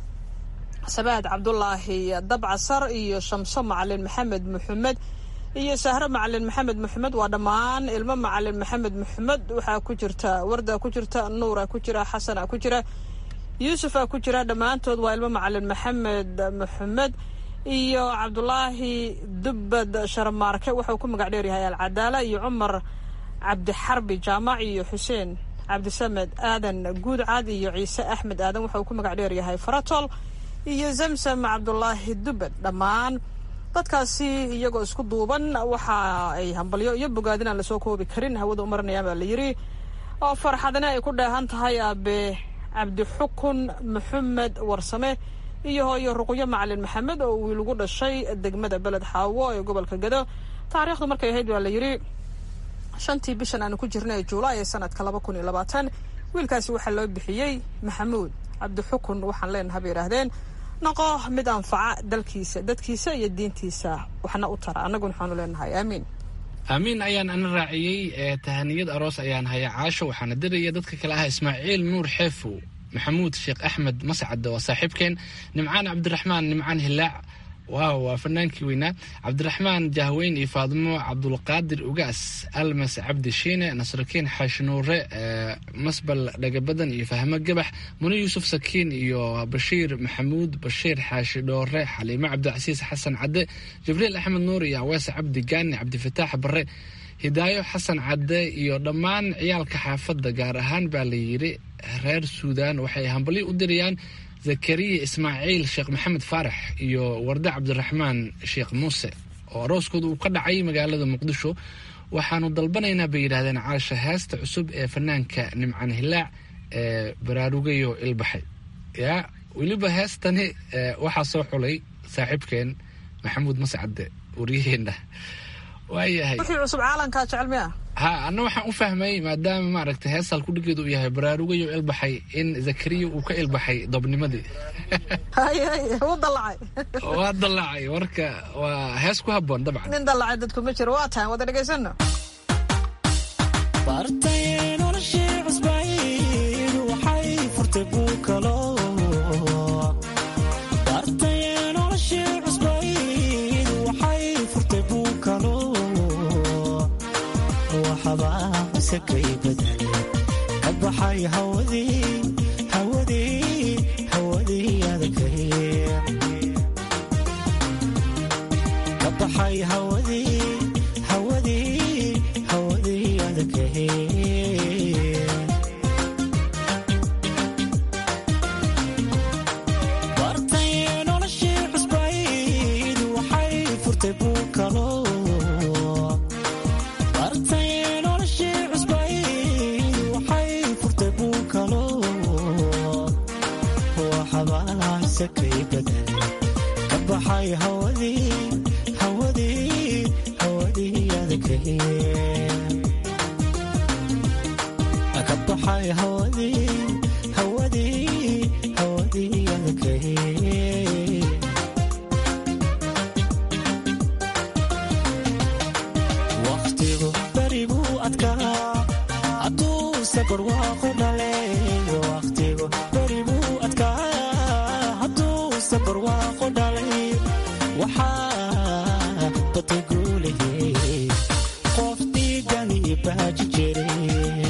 sabaad cabdulaahi dabcasar iyo shamso macalin maxamed maxamed iyo sahro macalin maxamed maxamed waa dhammaan ilmo macalin maxamed maxamed waxaa ku jirta warda ku jirta nuura ku jira xasana ku jira yuusufa ku jira dhammaantood waa ilmo macalin maxamed maxamed iyo cabdulaahi dubbad sharmaarke wuxuu ku magac dheeryahay alcadaala iyo cumar cabdixarbi jaamac iyo xuseen cabdisamed aadan guudcad iyo ciise axmed aadan wuxuu ku magac dheeryahay faratol iyo zamsam cabdulaahi dubbad dhammaan dadkaasi iyagoo isku duuban waxa ay hambalyo iyo bogaadin aan lasoo koobi karin hawada u marinayaan baa la yidhi oo farxadina ay ku dheehan tahay aabe cabdixukun maxamed warsame iyo hooyo ruqyo macalin maxamed oo wiil ugu dhashay degmada beled xaawo ee gobolka gado taariikhdu markay ahayd waa la yidhi shantii bishan aanu ku jirnay juulaay ee sanadka laba kun iyo labaatan wiilkaasi waxaa loo bixiyey maxamuud cabdixukun waxaan leenaha bay yidhaahdeen noqo mid anfaca dalkiisa dadkiisa iyo diintiisa waxna u tara annaguna waxaanu leenahay aamiin aamiin ayaan ana raaciyey ee tahaniyad aroos ayaan haya caasho waxaana diraya dadka kale ah ismaaciil nuur xeefow maxamuud sheekh axmed mascad waa saaxiibkeen nimcaan cabdiraxmaan nimcaan hilaac waaw waa fanaankii weynaa cabdiraxmaan jahweyn iyo faadimo cabdulqaadir ugaas almas cabdi shiine nasrakiin xaashnuure masbal dhagabadan iyo fahmo gabax muni yuusuf sakiin iyo bashiir maxamuud bashiir xaashi dhoore xaliimo cabdicasiis xasan cadde jibriil axmed nuur iyo awees cabdi gaani cabdifataax bare hidaayo xasan cadde iyo dhammaan ciyaalka xaafadda gaar ahaan baa la yidhi reer suudaan waxay hambalyo u dirayaan zakariya ismaaciil sheekh maxamed faarax iyo warde cabdiraxmaan sheekh muuse oo arooskooda uu ka dhacay magaalada muqdisho waxaanu dalbanaynaa bay yidhahdeen caasha heesta cusub ee fanaanka nimcaan hilaac ee baraarugayo ilbaxay yaa weliba heestani waxaa soo xulay saaxiibkeen maxamuud mascadde waryaheena waayahay wixii cusub caalankaa jecel miya ha anna waxaan u fahmay maadaama maaragtay heesal kudhigeedu uu yahay baraarugayo ilbaxay in zakariya uu ka ilbaxay dobnimadii wuu dallacay waa dallacay marka waa hees ku habboon dabcan nin dallacay dadku ma jiro waa tahay wada dhegaysano bartay noloshii cusbayd waxay furtay buukalo bartay noloshii cusbayd waxay furtay buukalo waxbaa masakay badale ka baxay hawadii hawadii hawadii adagay ka baxay hawadii hawadii hawadii adagay sakay badale ka baxay hawadii hawadii hawadii adakay ka baxay hawadii hawadii hawadii adakay waqtigu beri buu adkaa hadduu safar waaqu dhale waqtigu beri buu adkaa hadduu safar waaqu dhalay waxaa batay guulahey qof dhiigani baaji jiray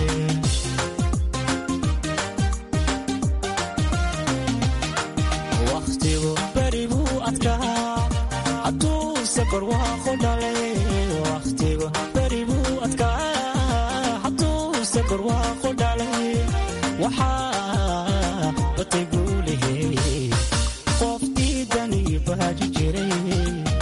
waqtigu beri buu adkaa hadduu safar waaqu dhalay waqtigu beri buu adkaa hadduu safar waaqu dhalay waxaa batay guulahey qof dhiigani baaji jiray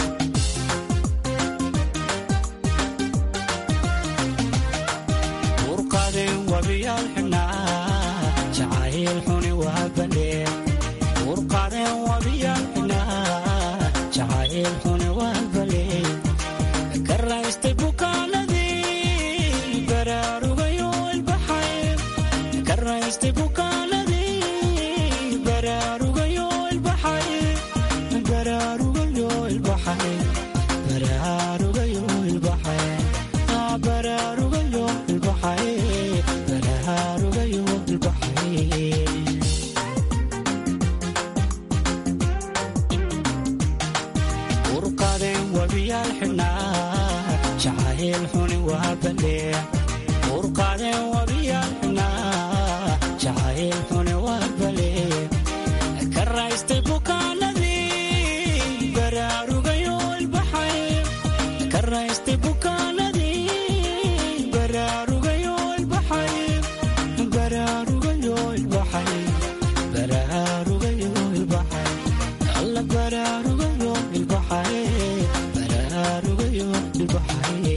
urqadeen wabiyaal xidhnaa jacayl xuni waa balee urqadeen wabiyaal xidhnaa jacayl xuni waa balee ka raystay bukaanadii baraarugayo ilbaxay ka raystay bukaanadii baraarugayo ilbaxay baraarugayo ilbaxay baraarugayo ilbaxay Ah, baraarugayo ilbaxay baraarugayo ilbaxay urqadeen wabiyaal xidhnaa jacayl xuni waa balee urqadeen wabiyaal xidhnaa jacayl xuni waa balee ka raystay bukaanadii baraarugayo ilbaxay ka raystay bukaanadii baraarugayo ilbaxay baraarugayo ilbaxay baraarugayo ilbaxay alla baraarugayo ilbaxay baraarugayo ilbaxay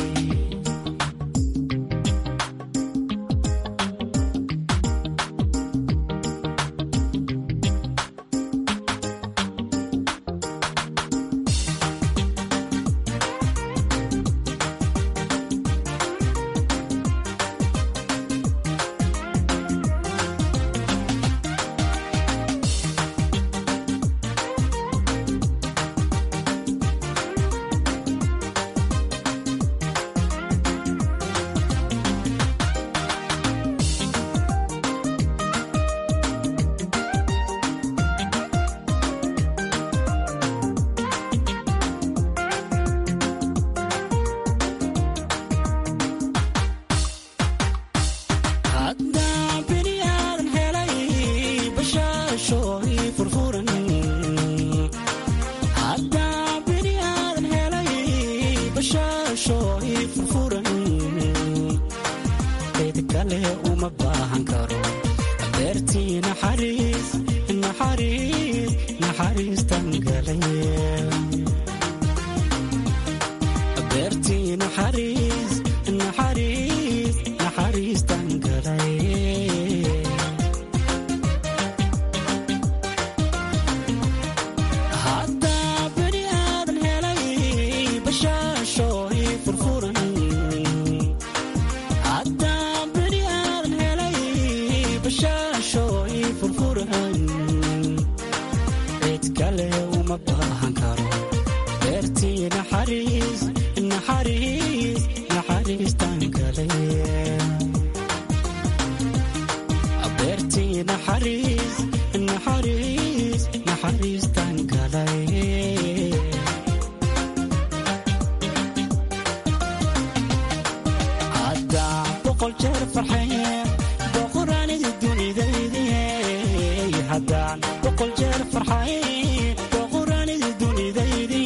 haddaan bini aadan helay bashaasho ii furfuran haddaan bini aadan helay bashaasho ii furfuran cid kale uma baahan karo beertii naxariis naxariis naxariistan galay beertii naxariis naxariis naxariistan galay haddaa bini aadan helay bashaasho ii furfuran haddaa bini aadan helay bashaasho ii furfuran cid kale uma baahan karo beertii naxariis naxariis naxariistan galay beertii naxariis naxariis naxariistan galay haddaan boqol jeer farxay boqoraanidi dunidaydi haddaan boqol jeer farxay boqoraanidi dunidaydi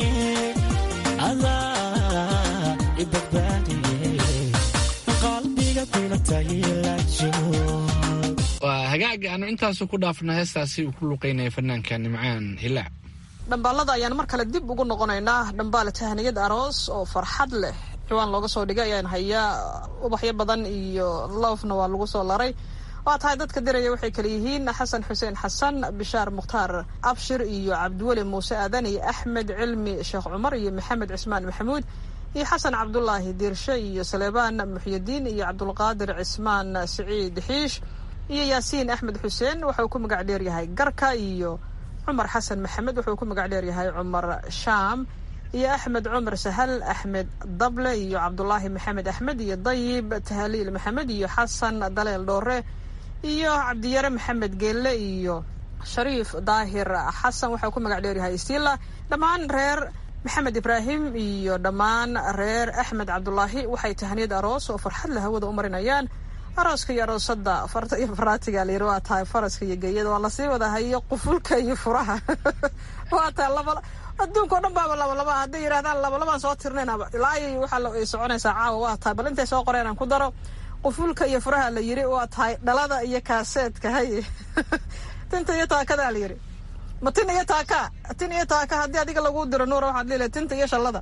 adaa i badbaadiye qalbiga bilatay la joog waa hagaag aanu intaasu ku dhaafna heestaasi uu ku luqeynaya fanaanka nimcaan hilaac dhambaalada ayaan mar kale dib ugu noqonaynaa dhambaal tahniyad aroos oo farxad leh ciwaan looga soo dhigay ayaan hayaa ubaxyo badan iyo loofna waa lagu soo laray waa tahay dadka diraya waxay kale yihiin xasan xuseen xasan bishaar mukhtaar abshir iyo cabdiweli muuse aadan iyo axmed cilmi sheekh cumar iyo maxamed cismaan maxamuud iyo xasan cabdulaahi diirshe iyo saleebaan muxyidiin iyo cabdulqaadir cismaan siciid xiish iyo yaasiin axmed xuseen wuxuu ku magac dheeryahay garka iyo cumar xasan maxamed wuxuu ku magac dheeryahay cumar shaam iyo axmed cumar sahal axmed dable iyo cabdulaahi maxamed axmed iyo dayib tahaliil maxamed iyo xasan daleel dhoore iyo cabdiyare maxamed geelle iyo shariif daahir xasan waxau ku magac dheeryahay stila dhammaan reer maxamed ibraahim iyo dhammaan reer axmed cabdulaahi waxay tahaniyad aroos oo farxad la hawada u marinayaan arooska iyo aroosada farta iyo faraatiga layiri waa tahay faraska iyo geeyada waa lasii wada hayo qufulka iyo furaha waa tahay laba adduunka o dhan baaba labalaba hadday yidhahdaan labalabaan soo tirnaynaba ilaa ay waxaa ay soconaysaa caawa waa tahay bal intay soo qoreen aan ku daro qufulka iyo furaha la yiri waa tahay dhalada iyo kaaseedka haye tinta iyo taakadaa la yiri ma tin iyo taaka tin iyo taaka haddii adiga lagu diro nuura waxaad leedahay tinta iyo shallada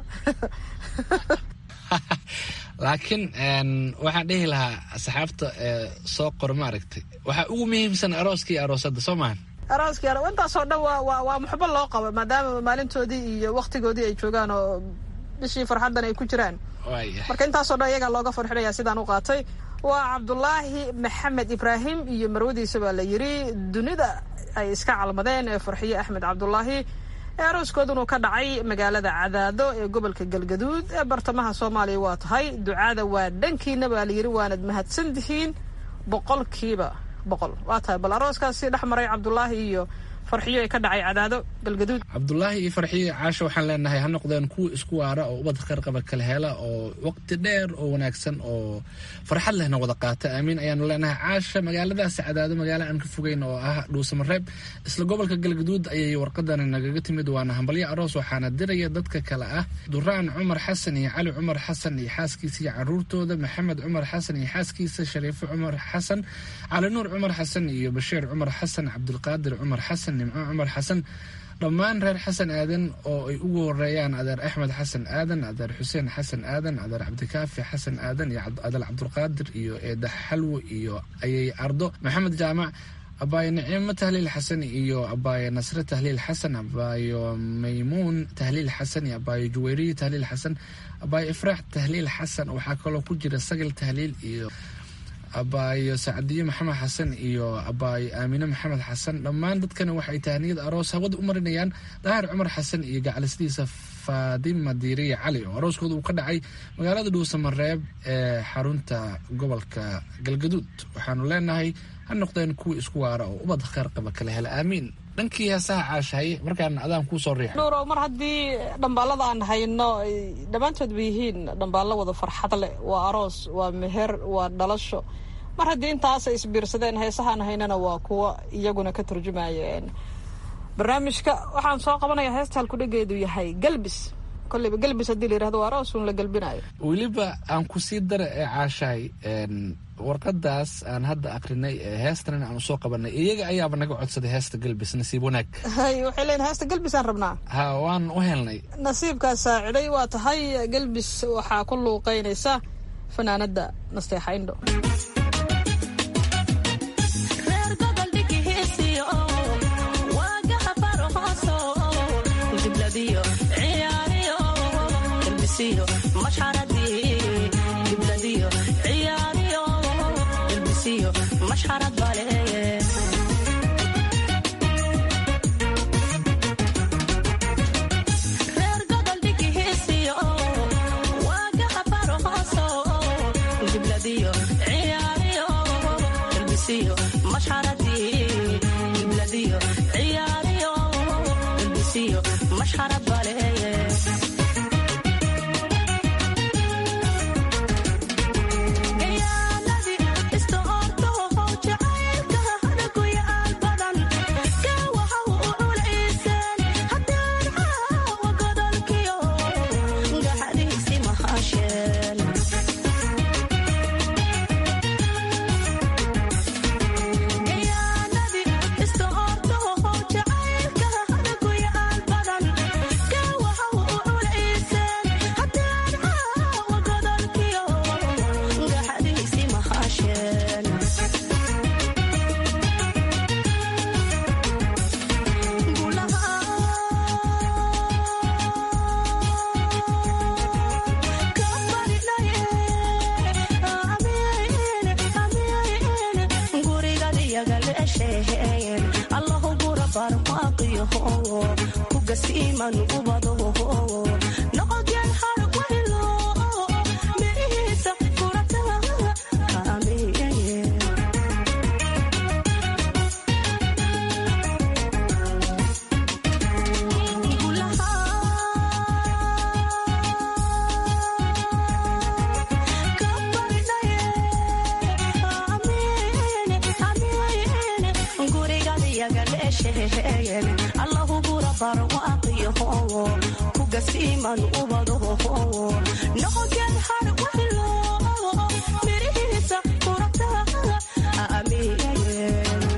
laakiin waxaan dhihi lahaa asxaabta soo qor maaragtay waxaa ugu muhiimsan arooska iyo aroosada soo maahan arooskii aro intaasoo dhan waa waa waa muxbo loo qabo maadaama maalintoodii iyo waktigoodii ay joogaan oo bishii farxaddan ay ku jiraan marka intaasoo dhan iyagaa looga farxinaya sidaan u qaatay waa cabdulaahi maxamed ibraahim iyo marwadiisa baa la yiri dunida ay iska calmadeen ee farxiye axmed cabdulaahi ee arooskoodunu ka dhacay magaalada cadaado ee gobolka galgaduud ee bartamaha soomaaliya waa tahay ducaada waa dhankiina baa layiri waanad mahadsan tihiin boqolkiiba boqol waa tahay bal arooskaasi dhex maray cabdulaahi iyo farxiyo ee ka dhacay cadaado galgaduud cabdulaahi iyo farxiyo caasho waxaan leenahay ha noqdeen kuwa isku waara oo ubad qarqaba kala hela oo waqti dheer oo wanaagsan oo farxad lehna wada qaata aamiin ayaanu leenahay caasha magaaladaasi cadaado magaalo aan ka fogeyn oo ah dhuusamareeb isla gobolka galgaduud ayay warqadani nagaga timid waana hambalyo aroos waxaana diraya dadka kale ah duraan cumar xasan iyo cali cumar xasan iyo xaaskiisa iyo caruurtooda maxamed cumar xasan iyo xaaskiisa shariifo cumar xasan cali nuur cumar xasan iyo bashiir cumar xasan cabdulqaadir cumar xasan nimco cumar xasan dhammaan reer xasan aadan oo ay ugu horeeyaan adeer axmed xasan aadan adeer xuseen xasan aadan adeer cabdikaafi xasan aadan iyo adeer cabdulqaadir iyo eedax xalwo iyo ayay ardo maxamed jaamac abaayo naciimo tahliil xasan iyo abaayo nasre tahliil xasan abaayo maymuun tahliil xasan iyo abaayo juweyriye tahliil xasan abaayo ifraax tahliil xasan waxaa kaloo ku jira sagal tahliil iyo abaayo sacdiyo maxamed xasan iyo abaayo aamine maxamed xasan dhammaan dadkani waxay tahaniyada aroos hawada u marinayaan daahir cumar xasan iyo gacalisadiisa faadima diiriya cali oo arooskooda uu ka dhacay magaalada dhuusamareeb ee xarunta gobolka galgaduud waxaanu leenahay ha noqdeen kuwii isku waara oo ubad kheer qaba kala hela aamiin dhankii heesaha caashahay markaan adaan kuu soo riixo nuurow mar haddii dhambaalada aan hayno ay dhammaantood ba yihiin dhambaallo wada farxad leh waa aroos waa meher waa dhalasho mar haddii intaasay isbiirsadeen heesahaan haynana waa kuwa iyaguna ka turjumayeen barnaamijka waxaan soo qabanaya heesta halkudhegeedu yahay galbis kolleyba galbis haddii la yirahdo waa aroos uun la galbinayo weliba aan ku sii dara ee caashahay warqadaas aan hadda akrinay ee heestan aan usoo qabanay iyaga ayaaba naga codsaday heesta galbis nasiib wanaag hay waxay leeyihin heesta galbis aan rabnaa ha waan u helnay nasiibkaas saaciday waa tahay galbis waxaa ku luuqeynaysa fanaanada nasteexa indho Gayaaladi isto orto jacayl barwaaqiyo kugasiiman ubado noqogeen har waylo mirihiisa kurata aamiye allahu gura barwaaqiyo kugasiiman ubado noqogeen har waylo mirihiisa kurata aamiye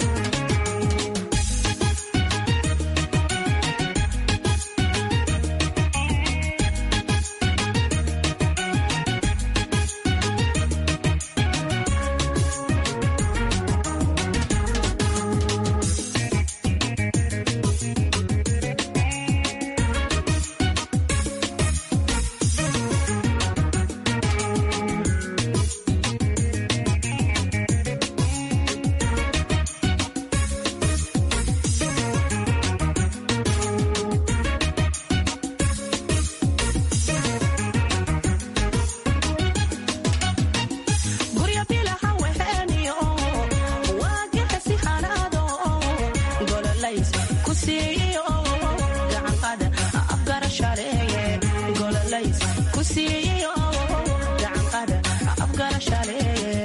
gurya bilaha weheniyo waagexesi hanaado gololays ku siiyo gacanqada afgarashaleeye gololays ku siiyo gacanqada afgarashaleeye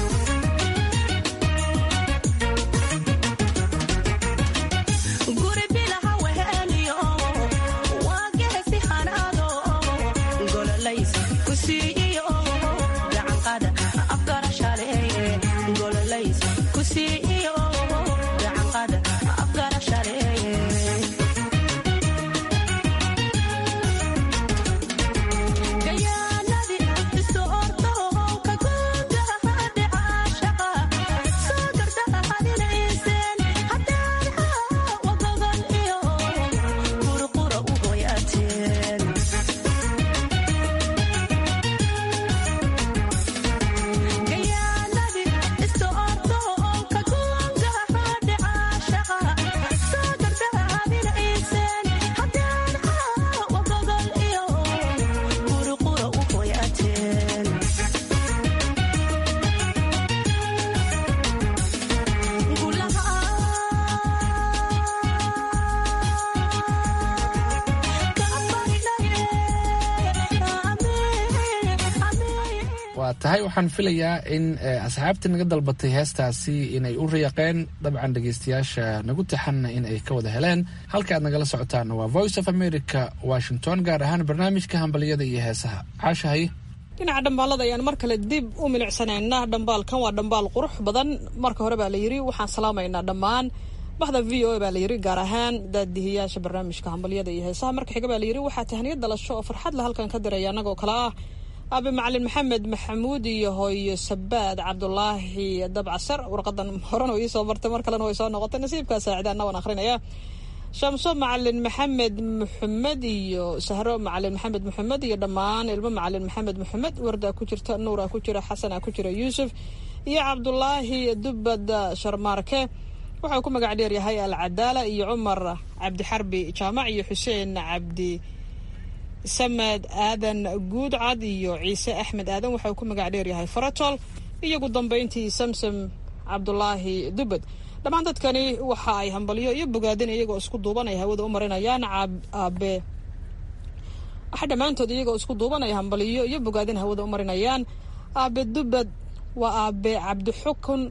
guri bilaha weheniyo waagexesi hanaado gololays ku siiyo gacanqada afgarashaleeye gololays ku siiyo gacanqada afgarashaleeye gayaanadi isu ordo ka guudahade caashaqa soo gardahadinayseen hadaadha wagagan iyo qurqura u hoyaateen gayaanadi isu ordo ka guudahade caashaqa soo gardahadinayseen hadaadha wagagan iyo qurqura u hoyaateen waa tahay waxaan filayaa in asxaabta naga dalbatay heestaasi inay u riyaaqeen dabcan dhegeystayaasha nagu taxanna in ay ka wada heleen halka aad nagala socotaana waa voice of america washington gaar ahaan barnaamijka hambaliyada iyo heesaha caashahay dhinaca dhambaalada ayaan mar kale dib u milicsanaynaa dhambaalkan waa dhambaal qurux badan marka hore baa la yidhi waxaan salaamaynaa dhammaan baxda v o a baa la yidhi gaar ahaan daadihiyaasha barnaamijka hambalyada iyo heesaha marka xiga baa la yidhi waxaa tahniyad dhalasho oo farxad la halkan ka diraya annagoo kale ah aabe macalin maxamed maxamuud iyo hooyo sabaad cabdulaahi dabcasar warqadan horena way iisoo martay mar kalena way soo noqotay nasiibkaa saacidaana waan akhrinaya shamso macalin maxamed maxamed iyo sahro macalin maxamed maxamed iyo dhammaan ilmo macalin maxamed maxamed wardaa ku jirta nuuraa ku jira xasanaa ku jira yuusuf iyo cabdulaahi dubad sharmaarke waxau ku magac dheer yahay alcadaala iyo cumar cabdixarbi jaamac iyo xuseen cabdi samed aadan guudcad iyo ciise axmed aadan waxau ku magac dheer yahay faratol iyo ugu dambeyntii samsam cabdulaahi dubad dhammaan dadkani waxa ay hambalyo iyo bogaadin iyagoo isku duuban ay hawada u marinayaan aabe waxa dhammaantood iyagoo isku duuban ay hambalyo iyo bogaadin hawada u marinayaan aabe dubad waa aabe cabdixukun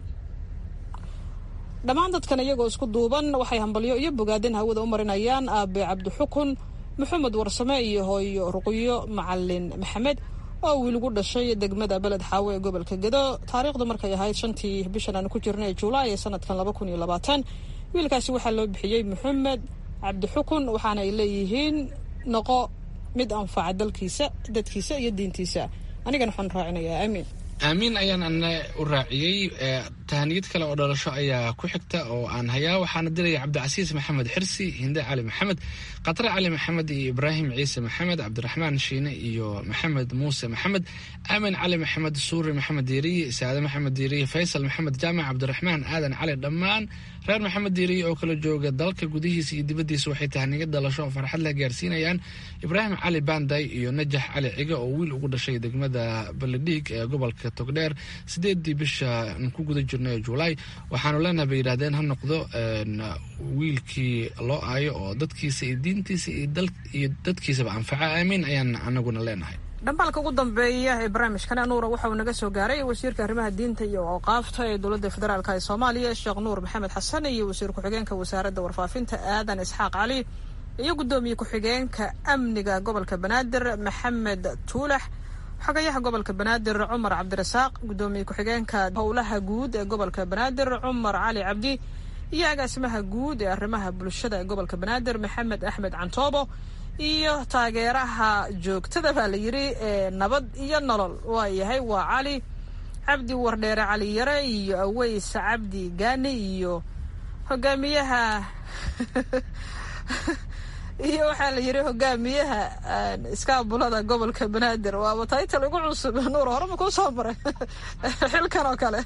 dhammaan dadkan iyagoo isku duuban waxay hambalyo iyo bogaadin hawada u marinayaan aabe cabdixukun maxamed warsame iyo hooyo ruqyo macalin maxamed oo wiilgu dhashay degmada beled xaawe ee gobolka gedo taariikhdu markay ahayd shantii bishan aan ku jirnay julaay ee sanadkan laba kun iyo labaatan wiilkaasi waxaa loo bixiyey maxamed cabdixukun waxaana ay leeyihiin noqo mid anfaca dalkiisa dadkiisa iyo diintiisa anigana waxaan raacinayaa aamiin aamiin ayaan ana u raaciyey tahaniyad kale oo dhalasho ayaa ku xigta oo aan hayaa waxaana diraya cabdicasiis maxamed xirsi hinde cali maxamed khatre cali maxamed iyo ibraahim ciise maxamed cabdiraxmaan shiine iyo maxamed muuse maxamed aamin cali maxamed suuri maxamed diiriye saade maxamed diiriye faysal maxamed jaamac cabdiraxmaan aadan cali dhammaan reer maxamed diiriye oo kala jooga dalka gudihiisa iyo dibaddiisa waxay tahaniyad dhalasho oo farxad leh gaarsiinayaan ibraahim cali banday iyo najax cali cige oo wiil ugu dhashay degmada baledhiig ee gobolka togdheer sideedii bisha ku guda jirnay ee julaay waxaanu leenahay bay yidhahdeen ha noqdo wiilkii loo aayo oo dadkiisa iyo diintiisa iyo dadkiisaba anfaca aamiin ayaan anaguna leenahay dhambaalka ugu dambeeya ee barnaamijkan nuura waxa uu naga soo gaaray wasiirka arrimaha diinta iyo awqaafta ee dowladda federaalk ee soomaaliya sheekh nuur maxamed xasan iyo wasiir ku-xigeenka wasaaradda warfaafinta aadan isxaaq cali iyo guddoomiye ku-xigeenka amniga gobolka banaadir maxamed tuulax xogayaha gobolka banaadir cumar cabdirasaaq guddoomiye ku-xigeenka howlaha guud ee gobolka banaadir cumar cali cabdi iyo agaasimaha guud ee arrimaha bulshada ee gobolka banaadir maxamed axmed cantoobo iyo taageeraha joogtada baa la yidhi ee nabad iyo nolol waa yahay waa cali cabdi wardheere cali yare iyo aweys cabdi gaani iyo hogaamiyaha iyo waxaa la yidhi hogaamiyaha iskaabulada gobolka banaadir waaba taytal ugu cusub nuur horema kuu soo maray xilkan oo kale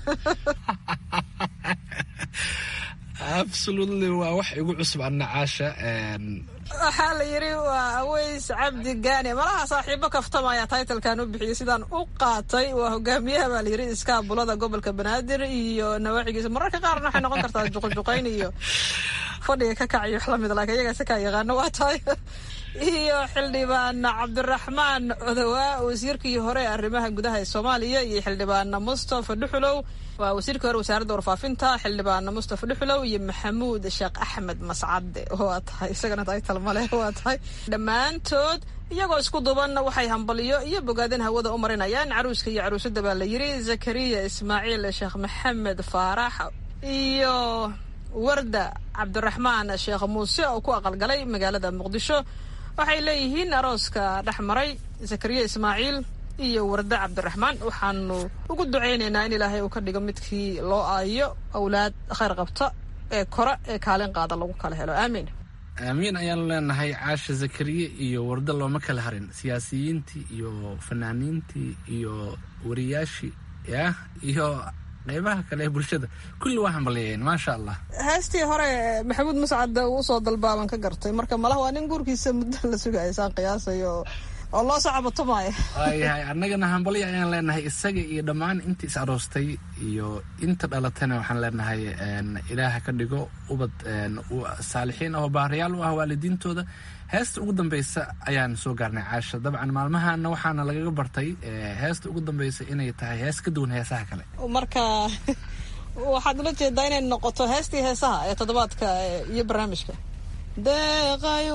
absolutely waa wax igu cusub anna caasha waxaa la yidhi waa aweys cabdi gaani malaha saaxiibo kaftamaya taytalkan u bixiyay sidaan u qaatay waa hogaamiyaha baa la yidhi iskaabulada gobolka banaadir iyo nawaaxigiisa mararka qaarna waxay noqon kartaa juqjuqayn iyo fadhiga ka kac iyo wax lamid laakiin iyagaa si kaa yaqaano waa tahay iyo xildhibaan cabdiraxmaan codowaa wasiirkii hore arrimaha gudaha ee soomaaliya iyo xildhibaan mustafa dhuxulow waa wasiirkii hore wasaaradda warfaafinta xildhibaan mustafa dhuxulow iyo maxamuud sheekh axmed mascade waa tahay isagana taytal male waa tahay dhammaantood iyagoo isku duban waxay hambaliyo iyo bogaadin hawada u marinayaan caruuska iyo caruusada baa la yidhi zakariya ismaaciil sheekh maxamed faarax iyo warda cabdiraxmaan sheekh muuse oo ku aqalgalay magaalada muqdisho waxay leeyihiin arooska dhex maray zakariya ismaaciil iyo warda cabdiraxmaan waxaanu ugu ducaynaynaa in ilaahay uu ka dhigo midkii loo aayo awlaad khayr qabta ee kore ee kaalin qaada lagu kala helo aamiin aamiin ayaanu leenahay caasha zakariye iyo warda looma kala harin siyaasiyiintii iyo fanaaniintii iyo wariyaashii yah iyo qeybaha kale ee bulshada kulli waa hambaliyeen maasha allah heestii hore maxamuud mascad uu usoo dalbaaban ka gartay marka malaha waa nin guurkiisa muddo la sugaya saan qiyaasayo oo loo sacabato maayo waayahay annagana hambalyo ayaan leenahay isaga iyo dhammaan inta is aroostay iyo inta dhalatayna waxaan leenahay ilaaha ka dhigo ubad saalixiin oo baarayaal u ah waalidiintooda heesta ugu dambeysa ayaan soo gaarnay caasha dabcan maalmahana waxaana lagaga bartay heesta ugu dambeysa inay tahay hees ka duwan heesaha kale marka waxaad ula jeedaa inay noqoto heestii heesaha ee toddobaadka iyo barnaamijka deeqay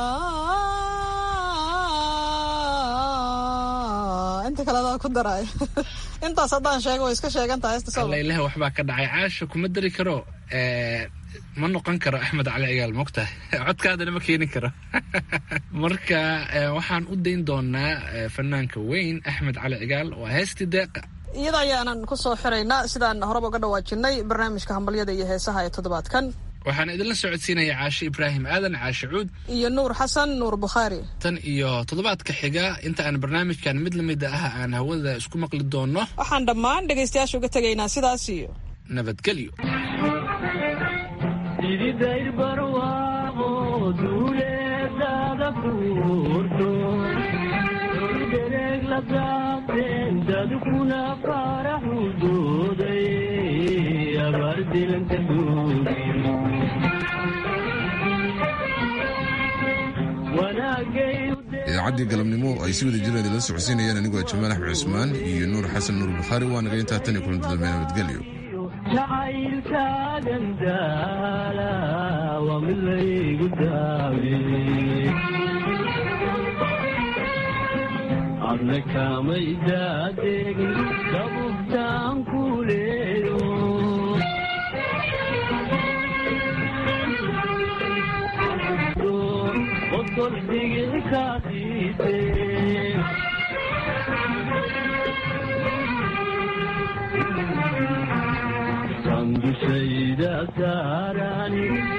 walaa inta kale adaa ku daraay intaas haddaan sheego way iska sheegantaha heesta soo lailaha waxbaa ka dhacay caasha kuma dari karo ma noqon karo axmed cali cigaal mogtahay codkaadana ma keeni karo marka waxaan u dayn doonaa fanaanka weyn axmed cali cigaal waa heestii deeqa iyada ayaanan ku soo xiraynaa sidaan horeba uga dhawaajinay barnaamijka hambalyada iyo heesaha ee toddobaadkan waxaan idinla socodsiinaya caashe ibraahim aadan caashe cuud iyo nuur xasan nuur bukhaari tan iyo toddobaadka xiga inta aan barnaamijkan mid lamid ah aan hawada isku maqli doonno waxaan dhammaan dhegaystayaasha uga tegaynaa sidaas iyo nabadgelyo ididayr barwaaqo duuleedada kuurto dereeg la daabteen dadkuna faraxu dooday abaar dilanta idaacaddii galabnimo ay si wada jireen idila socodsiinayaan anigoo jamaal axmed cusmaan iyo nuur xasan nuur bukhaari waa naga intaa tan iyo kulanti dambe nabadgelyo jacaylkaagan daala waa mid laygu daawe adna kamay daadegin dabubtaan ku leeyo qosol digil kaasiise dushayda saarani